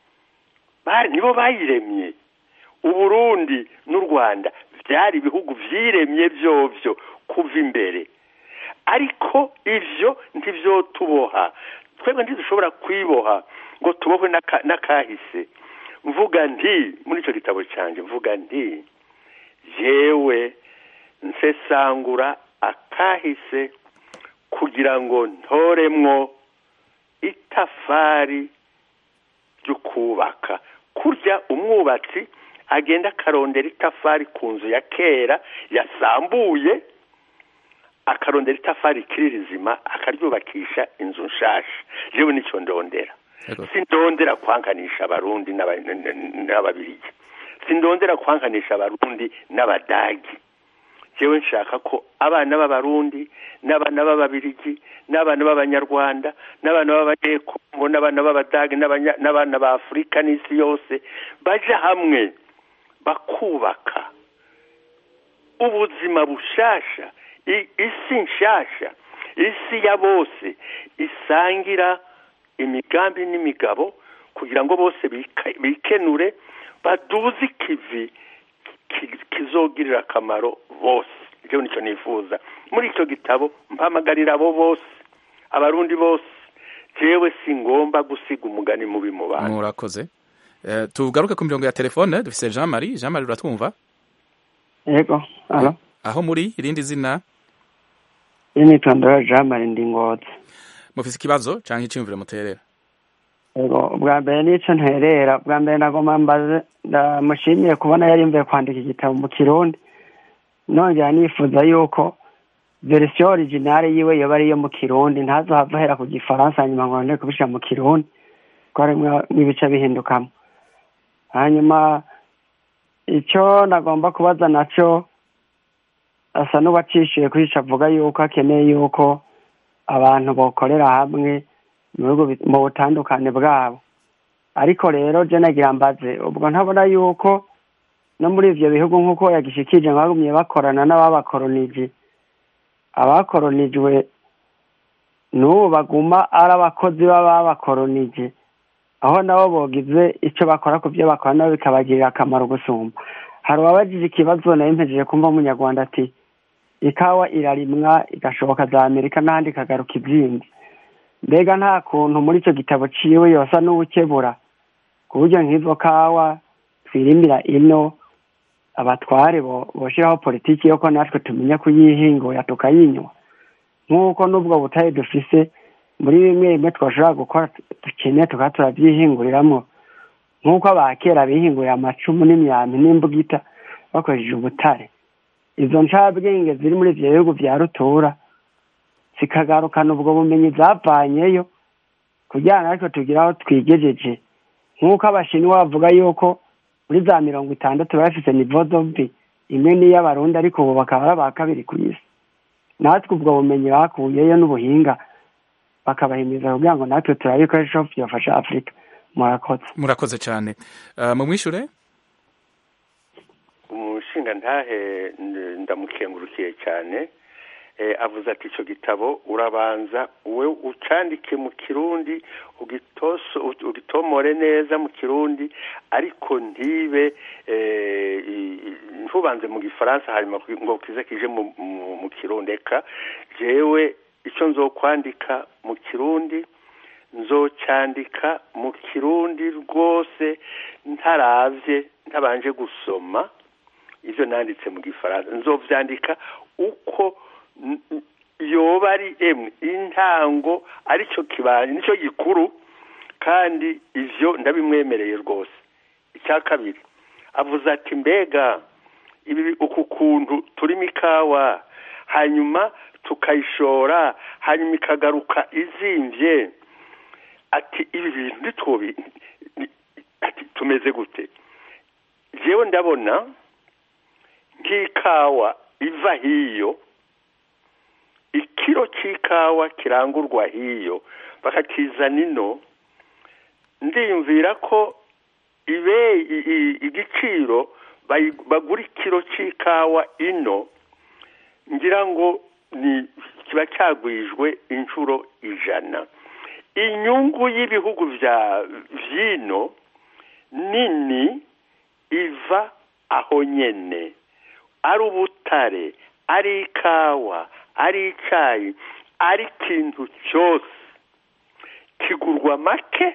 nibo bayiremye uburundi n'u rwanda byari ibihugu byiremye byovyo kuva imbere ariko ivyo ntibyotuboha twebwe ntidushobora kwiboha ngo tubohwe n'akahise mvuga nti muri icyo gitabo cyanjye mvuga nti yewe nsesangura akahise kugira ngo ntoremwo itafari ryo kubaka kurya umwubatsi agenda akarondera itafari ku nzu ya kera yasambuye akarondera itafari ikiri rizima akaryubakisha inzu nshasha yewe nicyo ndondera sindondera kwankanisha abarundi n'ababirigi sindondera kwankanisha abarundi n'abadagi yewe nshaka ko abana b'abarundi n'abana b'ababirigi n'abana b'abanyarwanda n'abana b'abanyekongo n'abana b'abadagi n'abana ba afurika n'isi yose baja hamwe bakubaka ubuzima bushasha isi nshasha isi ya bose isangira imigambi n'imigabo kugira ngo bose bikenure baduze ikivi kizogirira akamaro bose ibyo nicyo nifuza muri icyo gitabo mpamagarira abo bose abarundi bose jewe si ngomba gusiga umugani mubi mu bantu murakoze tugaruke ku mirongo ya telefone dufise jean marie jean marie uratwumva yego alo aho muri irindi zina y'imyitondoro jean marie ndi ngozi mufise ikibazo canke iciyumviro muterera yego bwa mbere n'ico nterera bwa mbere nagomba mbaze ndamushimiye kubona yari mvuye kwandika igitabo mu kirundi nongera nifuza yuko verisiyo originale yiwe yoba ariyo mu kirundi ntazohava ahera ku gifaransa hanyuma ngo none kubishira mu kirundi ko harimwo n'ibice bihindukamo hanyuma icyo nagomba kubaza naco asa n'uwacishiye kuri ico avuga yuko akeneye yuko abantu bokorera hamwe mu bihugu mu butandukane bwabo ariko rero je nagira mbaze ubwo ntabona yuko no muri ivyo bihugu nk'uko yagishikije bagumye bakorana n'ababakoronije abakoronijwe n'ubu baguma ari abakozi b'ababakoronije aho nabo bogize ico bakora ku vyo bakora nabo bikabagirira akamaro gusumba hari uwabajije ikibazo nayo mpejeje kumva umunyarwanda ati ikawa irarimwa igashoboka za amerika n'ahandi ikagaruka izindi mbega nta kuntu muri icyo gitabo ciwe yosa n'uwukebura ku buryo nk'izo kawa twirimira ino abatware boshiraho politiki yo ko natwe tumenya kuyihingura tukayinywa nk'uko n'ubwo butayi dufise muri bimwe bimwe twashobora gukora dukeneye tukaba turabyihinguriramwo nk'uko abakera bihingurira amacumu n'imyambi n'imbugita bakoresheje ubutare izo ncabwenge ziri muri ivyo bihugu vya rutura zikagarukana ubwo bumenyi zavanyeyo kugira ngo ariko tugire aho twigejeje nk'uko abashinwa bavuga yuko muri za mirongo itandatu bafise nivo zombi imwe n'iy'abarundi ariko ubu bakaba ari aba kabiri ku isi natwe ubwo bumenyi bakuyeyo n'ubuhinga bakabahimiriza kugira ngo natwe turabe ibikoresho byafasha afurika murakoze murakoze cyane uh, mumwishure umushinga ntahe ndamukengurukiye cyane avuze ati icyo gitabo urabanza we ucandike mu kirundi ugitomore neza mu kirundi ariko ntibe ntubanze mu gifaransa hanyuma ngo kize kije mu kirundi reka jewe icyo nzokwandika mu kirundi nzocyandika mu kirundi rwose ntaravye ntabanje gusoma ibyo nanditse mu gifaransa nzovyandika uko yoba ari emwe intango aricyo kibanje nicyo gikuru kandi ivyo ndabimwemereye rwose icya kabiri avuze ati mbega ibi uku kuntu turimo ikawa hanyuma tukayishora hanyuma ikagaruka izimvye ati ibi bintu ntitubi ati tumeze gute jewe ndabona nk'ikawa iva hiyo ikiro cy'ikawa kirangurwa hiyo bakakizana ino ndiyumvira ko ibe i- i- igiciro bayi- bagura ikiro cy'ikawa ino ngira ngo ni kiba cyagwijwe inshuro ijana inyungu y'ibihugu bya vyino nini iva aho nyene ari ubutare ari ikawa ari icyayi ari ikintu cyose kigurwa make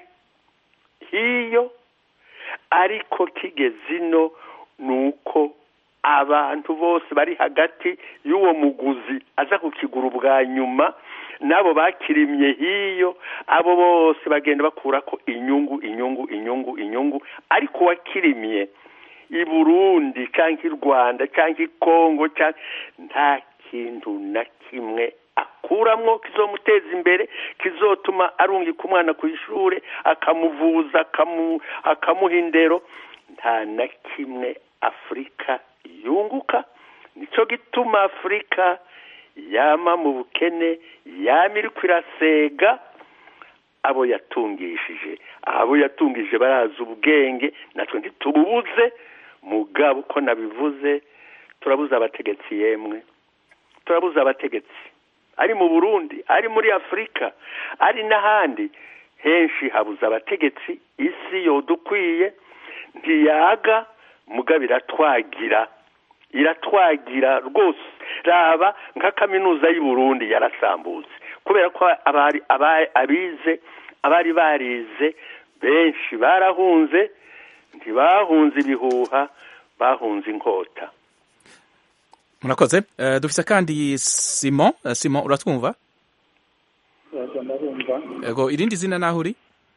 hiyo ariko kigeze ino ni uko abantu bose bari hagati y'uwo muguzi aza kukigura ubwa nyuma n'abo bakirimye hiyo abo bose bagenda bakura ko inyungu inyungu inyungu inyungu ariko uwakirimye i burundi cyangwa i rwanda cyangwa i kongo cyangwa nta kintu na kimwe akuramwo kizomuteza imbere kizotuma arungika umwana ku ishuri akamuvuza akamu- akamuha indero nta na kimwe afurika yunguka nicyo gituma afurika yama mu bukene yama iri kwirasega abo yatungishije abo yatungije barazi ubwenge natwe ntitububuze mugabo uko nabivuze turabuze abategetsi yemwe turabuze abategetsi ari mu burundi ari muri afurika ari n'ahandi henshi habuze abategetsi isi yodukwiye ntiyaga mugabo iratwagira iratwagira rwose raba nka kaminuza y'u Burundi yarasambutse kubera ko abari aba- abize abari barize benshi barahunze ntibahunze ibihuha bahunze inkota murakoze Eh, dufise kandi simon Eh, simon uratwumva yego ndabumva yego irindi zina naho uri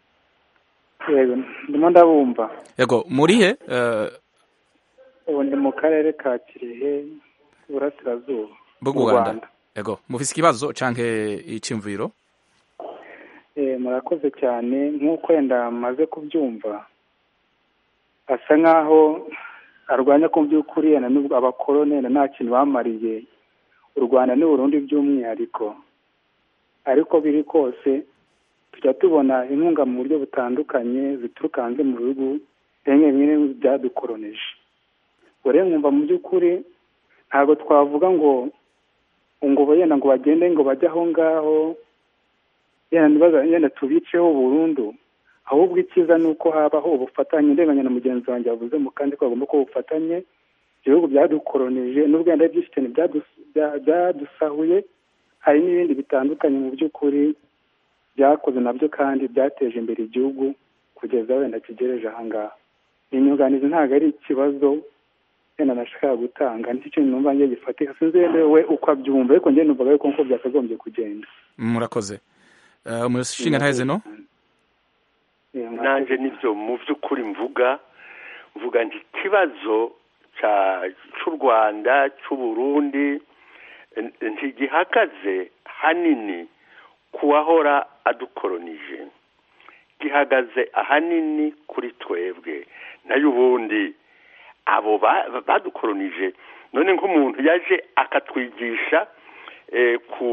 yego ndimo ndabumva yego murihe Eh, ubu ndi mu karere ka kirehe iburasirazuba bwo mu rwanda yego mufise ikibazo canke iciyumviro Eh, murakoze cyane nk'uko wenda maze kubyumva asa nk'aho arwanya ko mu by'ukuri yenda n'ubwo abakoroni yenda nta kintu bamariye u rwanda n'u burundi by'umwihariko ariko biri kose tujya tubona inkunga mu buryo butandukanye zituruka hanze mu bihugu bimwe bimwe byadukoronije ubwo rero nkumva mu by'ukuri ntabwo twavuga ngo ngo yenda ngo bagende ngo bajye aho ngaho yenda ntibaza yenda tubiceho burundu ahubwo icyiza ni uko habaho ubufatanye ndenganya na mugenzi wanjye yavuze mu kandi ko hagomba kuba ubufatanye ibihugu byadukoronije n'ubwo yenda byinshi cyane byadus- bya- byadusahuye hari n'ibindi bitandukanye mu by'ukuri byakoze nabyo kandi byateje imbere igihugu kugeza wenda kigereje aha ngaha inyunganizi ntabwo ari ikibazo wenda nashakaga gutanga nicyo kintu numva ngiye gifatika sinzi wenda we uko abyumva ariko njye numvaga yuko nkuko byakagombye kugenda murakoze Eh, umushinga ntaheze no nanjye nibyo mu by'ukuri mvuga mvuga nti ikibazo cya- cy'u rwanda cy'u burundi eh, ntigihagaze hanini ku wahora adukoronije gihagaze ahanini kuri twebwe nayo ubundi abo ba- badukoronije none nk'umuntu yaje akatwigisha eh, ku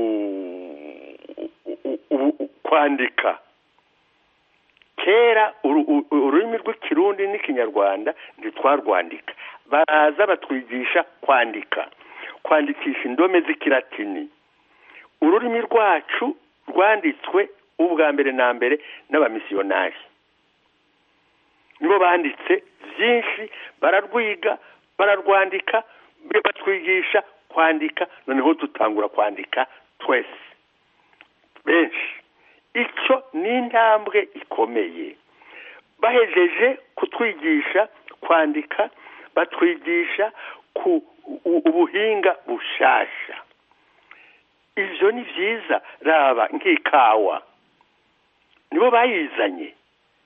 u- u- u- kwandika kera uru- u- ururimi rw'ikirundi n'ikinyarwanda ntitwarwandika baraza batwigisha kwandika kwandikisha indome z'ikilatini ururimi rwacu rwanditswe ubwa mbere na mbere n'abamisiyonari nibo banditse byinshi bararwiga bararwandika batwigisha kwandika noneho dutangura kwandika twese benshi icyo ni intambwe ikomeye bahejeje kutwigisha kwandika batwigisha ku u- ubuhinga bushasha ibyo ni byiza raba nk'ikawa nibo bayizanye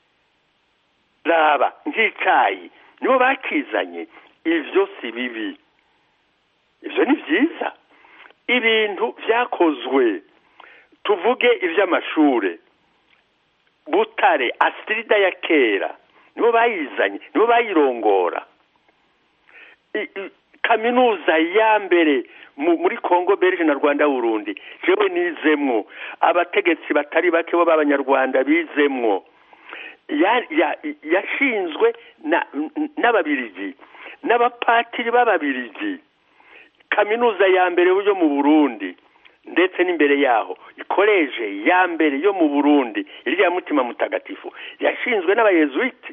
raba nk'icyayi nibo bakizanye ibyo si bibi ibyo ni byiza ibintu byakozwe tuvuge iby'amashuri butare asirida ya kera nibo bayizanye nibo bayirongora I- i- kaminuza ya mbere muri congo belge na rwanda burundi jewe nizemwo abategetsi batari bake bo b'abanyarwanda bizemwo yashinzwe n'ababirigi n'abapatiri b'ababirigi kaminuza ya mbere yo mu burundi ndetse n'imbere yaho ikoreje ya mbere yo mu burundi iriya mutima mutagatifu yashinzwe n'abayezuwiti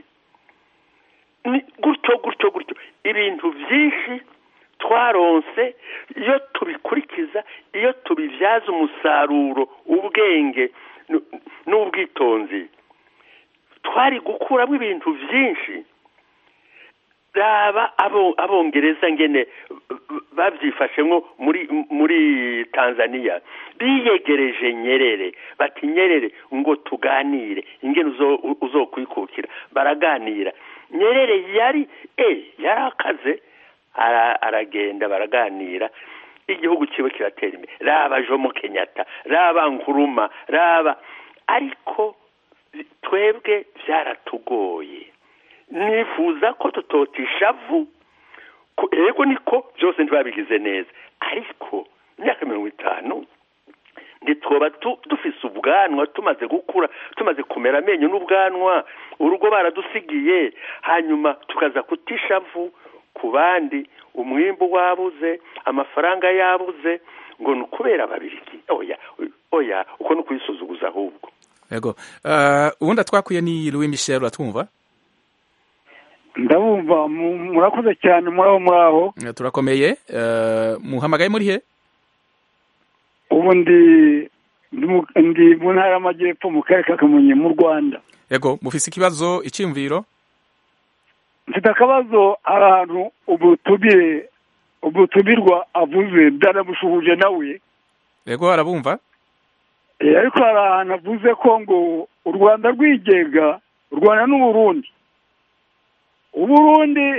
gutyo gutyo gutyo ibintu byinshi twaronse iyo tubikurikiza iyo tubibyaza umusaruro ubwenge n'ubwitonzi twari gukuramo ibintu byinshi raba abongereza ngene babyifashemo muri muri tanzania biyegereje nyerere bati nyerere ngo tuganire ingene uzokwikukira baraganira nyerere yari e yari akaze aragenda baraganira igihugu kiwe kiratera imbere raba jomo kenyatta raba nkuruma raba ariko twebwe byaratugoye nifuza ko tutota ishavu yego niko byose ntibabigize neza ariko imyaka mirongo itanu ntitwoba dufise ubwanwa tumaze gukura tumaze kumera amenyo n'ubwanwa urugo baradusigiye hanyuma tukaza kuta ishavu ku bandi umwimbu wabuze amafaranga yabuze ngo ni ukubera ababirigi oya oya uko ni ukuyisuzuguza ahubwo yego ubundi twakwiye ni louis michel uratwumva ndabumva murakoze cyane muri aho muri aho turakomeye muhamagaye muri he ubu ndi ndi mu ntara y'amajyepfo mu karere ka kamonyi mu rwanda yego mufise ikibazo icyumviro mfite akabazo ahantu ubutumire ubutumirwa avuze byaramushuhuje nawe yego arabumva ariko hari ahantu avuze ko ngo u rwanda rwigenga u rwanda n'uburundi uburundi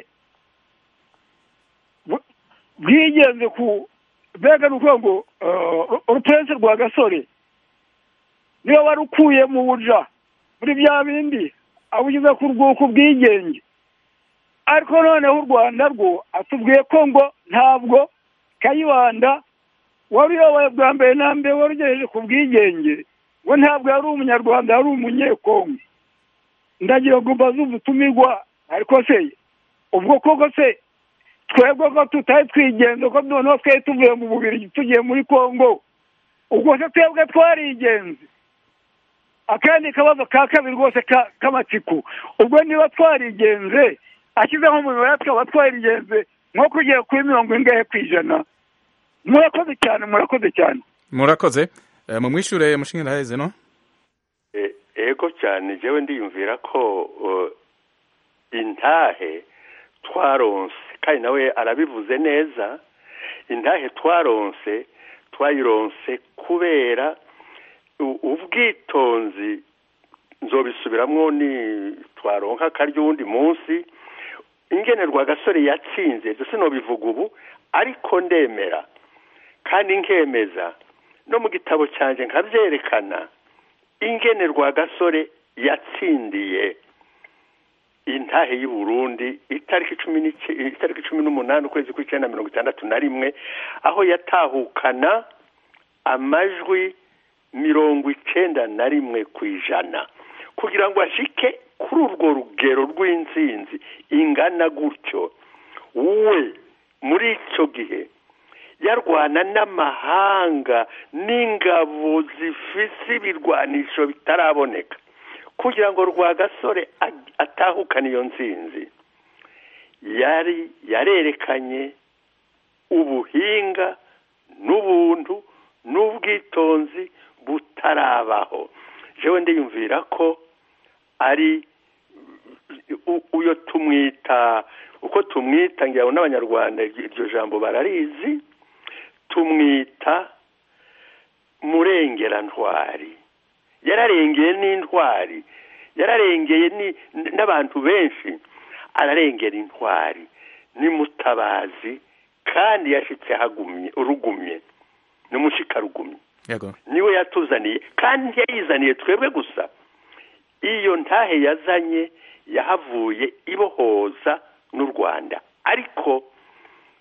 bwigenze ku mbega ni ukuvuga ngo urupense rwa gasore niba wari ukuye mu buja muri bya bindi awugize ku rwuko ubwigenge ariko noneho u rwanda rwo atubwiye ko ngo ntabwo kayibanda wari uyoboye bwa mbere na mbere wari ugejeje ku bwigenge ngo ntabwo yari umunyarwanda yari umunyekongo ndagira ngo mbaze ubutumirwa ariko se ubwo koko se twebwe ko tutari twigenze ko noneho twari tuvuye mu bubiri tugiye muri kongo ubwo se twebwe twarigenze akandi kabazo ka kabiri rwose k'amatsiko ubwo niba twarigenze ashyizeho umubare twaba twarigenze nko kugera kuri mirongo ingahe ku ijana murakoze cyane murakoze cyane murakoze mu mwishure mushinga ndaheze no ego cyane jewe ndiyumvira ko intahe twaronse kandi nawe arabivuze neza intahe twaronse twayironse kubera ubwitonzi nzobisubiramwo ni twaronka akarya uwundi munsi ingenerwa gasore yatsinze ibyo sinobivuga ubu ariko ndemera kandi nkemeza no mu gitabo cyanjye nkabyerekana ingenerwa gasore yatsindiye intahe y'u Burundi itariki cumi itariki cumi n'umunani ukwezi kw'icyenda mirongo itandatu na rimwe aho yatahukana amajwi mirongo icyenda na rimwe ku ijana kugira ngo ashike kuri urwo rugero rw'intsinzi ingana gutyo we muri icyo gihe yarwana n'amahanga n'ingabo zifise ibirwanisho bitaraboneka kugira ngo rwagasore atahukane iyo nsinzi yari yarerekanye ubuhinga n'ubuntu n'ubwitonzi butarabaho jewe ndiyumvira ko ari uyo tumwita uko tumwita ngira ngo n'abanyarwanda iryo jambo bararizi tumwita murengerantwari yararengeye n'intwari yararengeye n'abantu benshi ararengera intwari n'imutabazi kandi yashyitse hagumye urugumye n'umushikarugumye niwe yatuzaniye kandi yayizaniye twebwe gusa iyo ntahe yazanye yahavuye ibohoza n'u rwanda ariko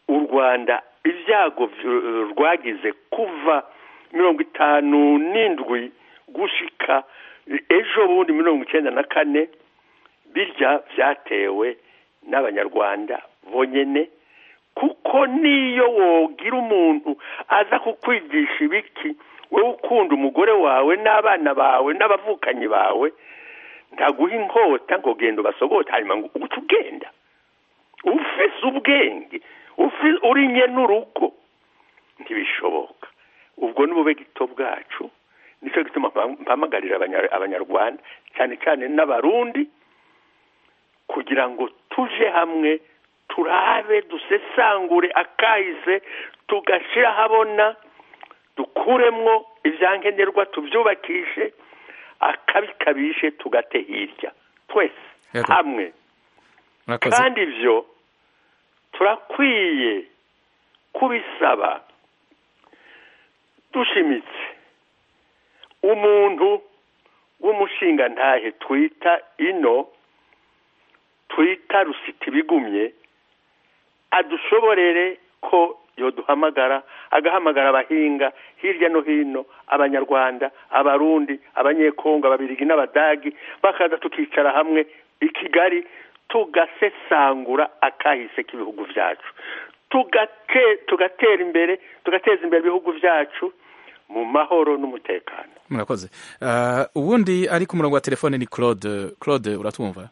u rwanda ibyago vy- rwagize kuva mirongo itanu n'indwi gushika ejo bundi mirongo icyenda na kane birya byatewe n'abanyarwanda bonyene kuko niyo wogira umuntu aza kukwigisha ibiki wowe ukunda umugore wawe n'abana bawe n'abavukanyi bawe ntaguha inkota ngo genda ubasogote hanyuma ngo uguce ugenda ufise ubwenge ufi- uri nye n'urugo ntibishoboka ubwo ni bube gito bwacu nicyo gituma mpam- mpamagarira abanya- abanyarwanda cyane cyane n'abarundi kugira ngo tuje hamwe turabe dusesangure akahise tugashyira ahabona dukuremwo ibyankenerwa tubyubakishe akabikabishe tugate hirya twese Yego. hamwe murakoze kandi ibyo turakwiye kubisaba dushimitse umuntu w'umushingantahe twita ino twita rusita ibigumye adushoborere ko yoduhamagara agahamagara abahinga hirya no hino abanyarwanda abarundi abanyekongo ababirigi n'abadagi bakaza tukicara hamwe i kigali tugasesangura akahise k'ibihugu byacu tugate tugatera imbere tugateza imbere ibihugu byacu mu mahoro n'umutekano murakoze Ah, ubundi ari ku murongo wa telefone ni claude claude uratwumva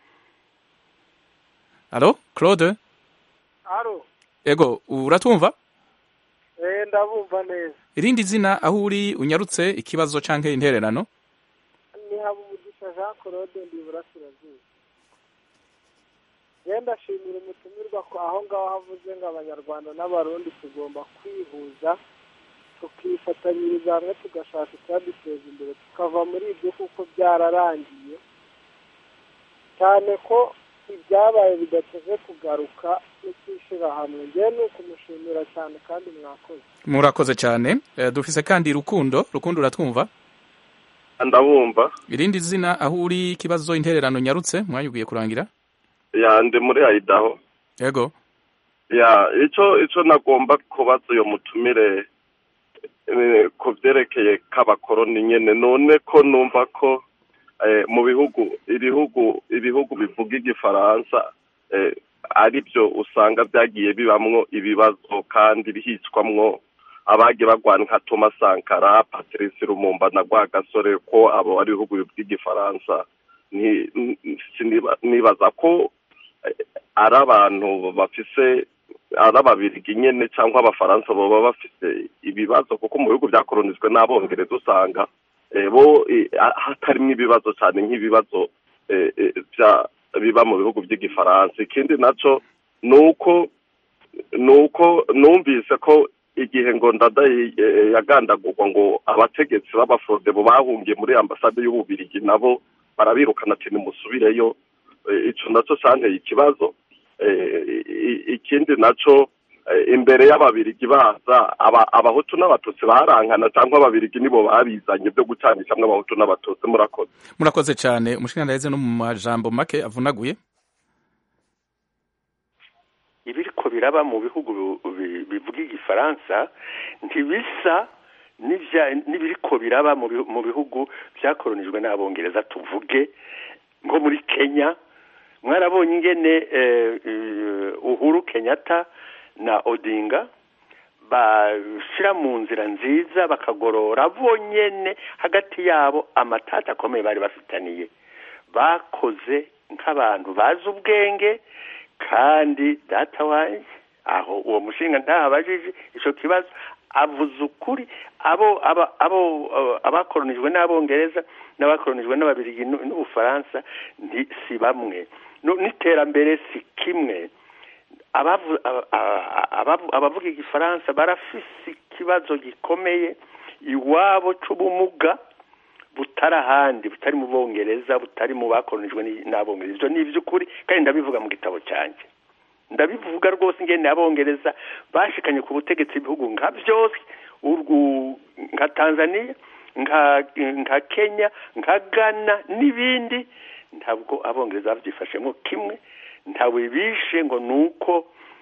alo claude aro ego uratwumva eh ndabumva neza irindi zina aho uri unyarutse ikibazo canke intererano ni habumugisha jean claude ndi iburasirazuba genda ndashimira umutumirwa ko aho ngaho havuze ngo abanyarwanda n'abarundi tugomba kwihuza tukifatanyiriza hamwe tugashaka icyaduteza imbere tukava muri ibyo kuko byararangiye cyane ko ibyabaye bidateze kugaruka n'ikishyira hamwe ngewe ni ukumushimira cyane kandi mwakoze murakoze cyane Eh, dufise kandi rukundo rukundo uratwumva ndabumva irindi zina aho uri ikibazo intererano nyarutse mwanya ugiye kurangira ya ndi muri ayidaho ego ya ico ico nagomba kubaza uyo mutumire eh, ku vyerekeye k'abakoroni nyene none ko numva ko eh, mu bihugu ibihugu ibihugu bivuga igifaransa eh, ari byo usanga byagiye bibamwo ibibazo kandi bihicwamwo abagiye bagwana nka Thomas Sankara Patrice Lumumba na Rwagasore ko abo ari ibihugu bivuga igifaransa ni- ni- siniba- nibaza ko eh, ari abantu bafise ari ababirigi nyene cyangwa abafaransa baba bafise ibibazo kuko mu bihugu byakolonizwe n'abongereza usanga eh, bo eh, ha- hatarimwo ibibazo cyane nk'ibibazo eh, eh, bya biba mu bihugu by'igifaransa ikindi naco ni uko ni uko numvise ko igihe ngo ndada eh, yagandagurwa ngo abategetsi b'abafrodebo bahungiye muri ambasade y'ububirigi nabo barabirukana ati nimusubireyo Eh, ico naco canteye ikibazo Eh, i- ikindi naco eh, imbere y'ababirigi baza aba- abahutu n'abatutsi barankana cyangwa ababirigi nibo babizanye byo gucanishamwo abahutu n'abatutsi murakoze murakoze cyane umushinga no mu majambo make avunaguye ibiriko biraba mu bihugu bi- bivuga igifaransa ntibisa n'ivya- n'ibiriko biraba mu bihu- mu bihugu byakolonijwe n'abongereza tuvuge nko muri kenya mwarabonye ingene eh, eh, uhuru kenyatta na odinga bashira mu nzira nziza bakagorora bonyene hagati yabo amatata akomeye bari bafitaniye bakoze nk'abantu bazi ubwenge kandi data wanjye aho uwo mushinga ntahabajije ico kibazo avuze ukuri abo aba abo abo- abakolonijwe n'abongereza n'abakolonijwe n'ababirigi n'u- n'ubufaransa nti si bamwe No- n'iterambere si kimwe abavu- aba- aba- abavu- abavuga igifaransa barafise ikibazo gikomeye iwabo c'ubumuga butari ahandi butari mu bongereza butari mu bakolonijwe ni- n'abongereza ivyo ni ivy'ukuri kandi ndabivuga mu gitabo cyanjye ndabivuga rwose ingene abongereza bashikanye ku butegetsi ibihugu nka byose urwu nka tanzania nka nka kenya nka ghana n'ibindi ntabwo abongereza babyifashemo kimwe ntabwo bishe ngo ni uko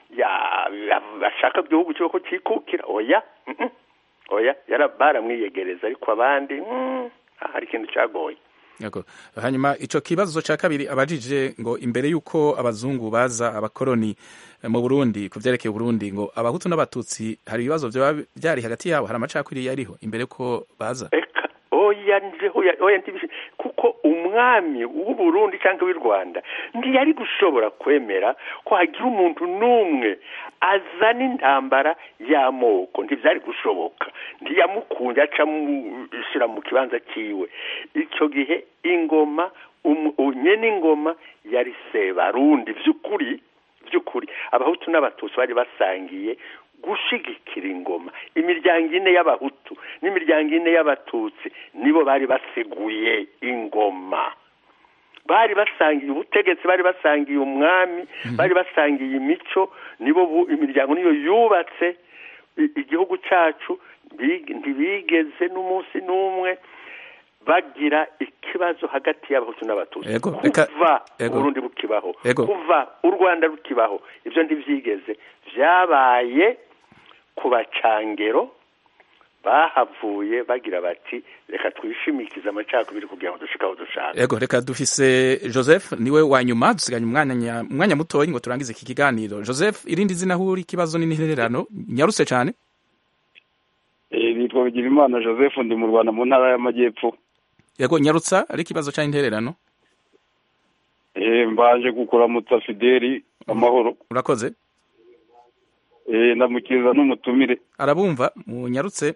ya bashaka igihugu cyo ko cyikukira oya mm-mm. oya yara baramwiyegereza ariko abandi mm, hari ikintu cyagoye Yego. hanyuma ico kibazo ca kabiri abajije ngo imbere yuko abazungu baza abakoroni eh, mu Burundi ku vyerekeye Burundi ngo abahutu n'abatutsi hari ibibazo vyoba vyari hagati yabo hari amacakubiri yariho imbere ko baza oya nje oya oya ntibishi kuko umwami w'u Burundi cyangwa w'u Rwanda ntiyari gushobora kwemera ko hagira umuntu n'umwe azana intambara y'amoko ntibyari gushoboka ntiyamukunze aca mushyira mu kibanza cyiwe icyo gihe ingoma um- nyene ingoma yari sebarundi by'ukuri by'ukuri abahutu n'abatutsi bari basangiye gushigikira ingoma imiryango ine y'abahutu n'imiryango ine y'abatutsi nibo bari baseguye ingoma bari basangiye ubutegetsi bari basangiye umwami bari basangiye imico nibo bu- imiryango niyo yubatse i- igihugu cyacu big- ntibigeze n'umunsi n'umwe bagira ikibazo hagati y'abahutu n'abatutsi Ego, reka- kuva ego. uburundi bukibaho Ego. kuva u rwanda rukibaho ibyo ntibyigeze byabaye ku bacangero bahavuye bagira bati reka twishimikize amacakubiri kugira ngo dushike aho dushaka Ego reka dufise Joseph niwe wa nyuma dusiganye umwanya umwanya mutoyi ngo turangize iki kiganiro Joseph irindi zina huri ikibazo n'intererano nyaruse cyane Eh, nitwa Bigirimana Joseph ndi mu Rwanda mu ntara y'Amajyepfo Yego nyarutsa ari ikibazo cyangwa intererano Eh, mbanje kukuramutsa Fideli amahoro urakoze Eh, ndamukiriza n'umutumire arabumva munyarutse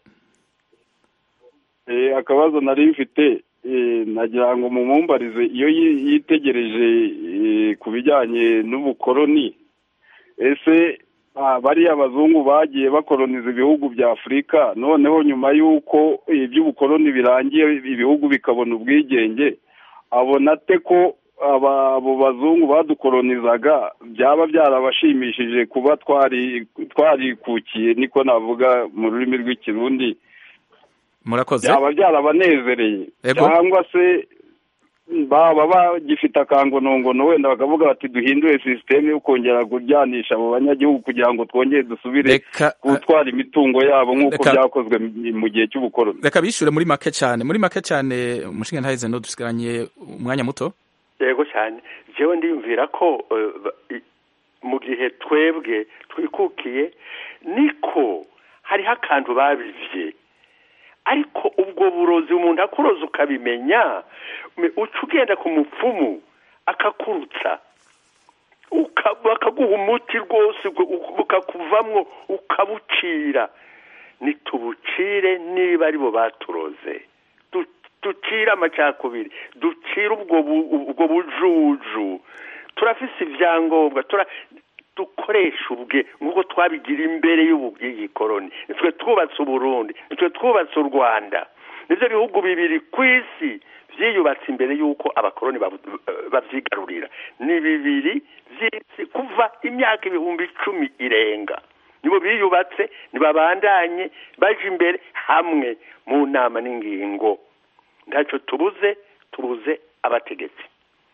Eh, akabazo nari mfite eh, nagira ngo mumumbarize iyo yi- yitegereje eh, ku bijyanye n'ubukoroni ese ah, bariya abazungu bagiye bakoroniza ibihugu bya afurika noneho nyuma y'uko eh, iby'ubukoroni birangiye ibihugu bikabona ubwigenge abona ate ko aba- abo bazungu badukoronizaga byaba byarabashimishije kuba twari twarikukiye niko navuga mu rurimi rw'ikirundi murakoze byaba byarabanezereye Ego. cyangwa se baba bagifite akangonongono wenda bakavuga bati duhindure sisiteme yo kongera kuryanisha abo banyagihugu kugira ngo twongere dusubire Reka- gutwara imitungo yabo nk'uko Reka- byakozwe mu- mu gihe cy'ubukoroni reka bishure muri make cyane muri make cyane umushinga ntaheze no dusigaranye umwanya muto yego cyane jewe ndiyumvira ko eh, ba- i- mu gihe twebwe twikukiye niko hariho akantu babivye ariko ubwo burozi umuntu akuroza ukabimenya me- uca ugenda ku mupfumu akakurutsa uka- bakaguha umuti rwose ubwo- u- bukakuvamwo ukabucira nitubucire niba aribo baturoze Du- ducire amacakubiri ducire ubwo bu- ubwo bujuju turafise ivyangombwa tura dukoresha ubwe nk'uko twabigira imbere y'ubugikoroni nitwe twubatse uburundi nitwe twubatse u rwanda nivyo bihugu bibiri ku isi vyiyubatse imbere y'uko abakoroni babu- bavyigarurira ni bibiri vy'isi kuva imyaka ibihumbi icumi irenga nibo biyubatse nibabandanye baje imbere hamwe mu nama n'ingingo ntacyo tubuze tubuze abategetsi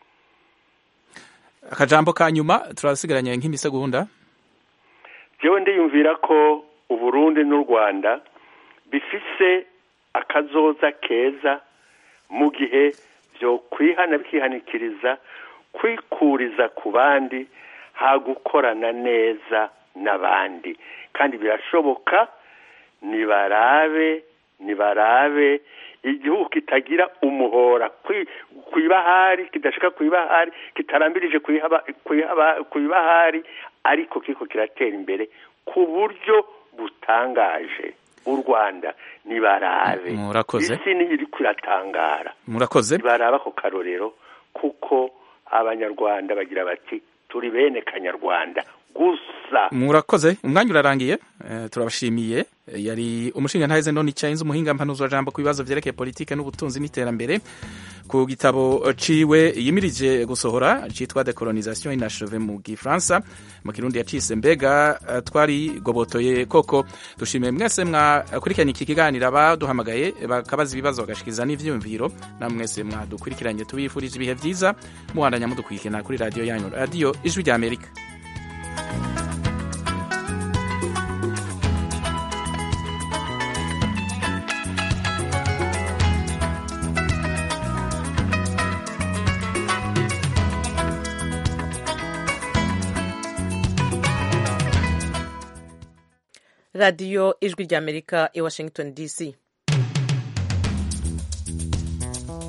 akajambo ka nyuma turasigaranye nk'imisegonda jewe ndiyumvira ko uburundi n'u rwanda bifise akazoza keza mu gihe vyo kwihana bikihanikiriza kwikuriza ku bandi ha gukorana neza n'abandi kandi birashoboka nibarabe nibarabe igihugu kitagira umuhora kwi- kw'ibahari kidashika kw'ibahari kitarambirije kw'ihaba- kw'ihaba- kw'ibahari ariko kiriko kiratera imbere ku buryo butangaje u rwanda nibarabe Murakoze. isi niyo iriko iratangara murakoze baraba ako karorero kuko abanyarwanda bagira bati turi bene kanyarwanda gusa murakoze umwanya urarangiye eh, turabashimiye Eh, yari umushinga ntaheze none icyahinze umuhinga mpanuzwa jambo ku bibazo vyerekeye politike n'ubutunzi n'iterambere ku gitabo ciwe yimirije gusohora citwa decolonisation inacheve mu gifaransa mu kirundi yacise mbega eh, twari gobotoye koko dushimiye mwese mwakurikiranye iki kiganiro abaduhamagaye bakabaza ibibazo bagashikiza n'ivyiyumviro namwe mwese mwadukurikiranye tubifurije ibihe vyiza muhandanya mudukurikirana kuri radiyo yanyu radiyo ijwi rya amerika radiyo ijwi ry'amerika i washington dc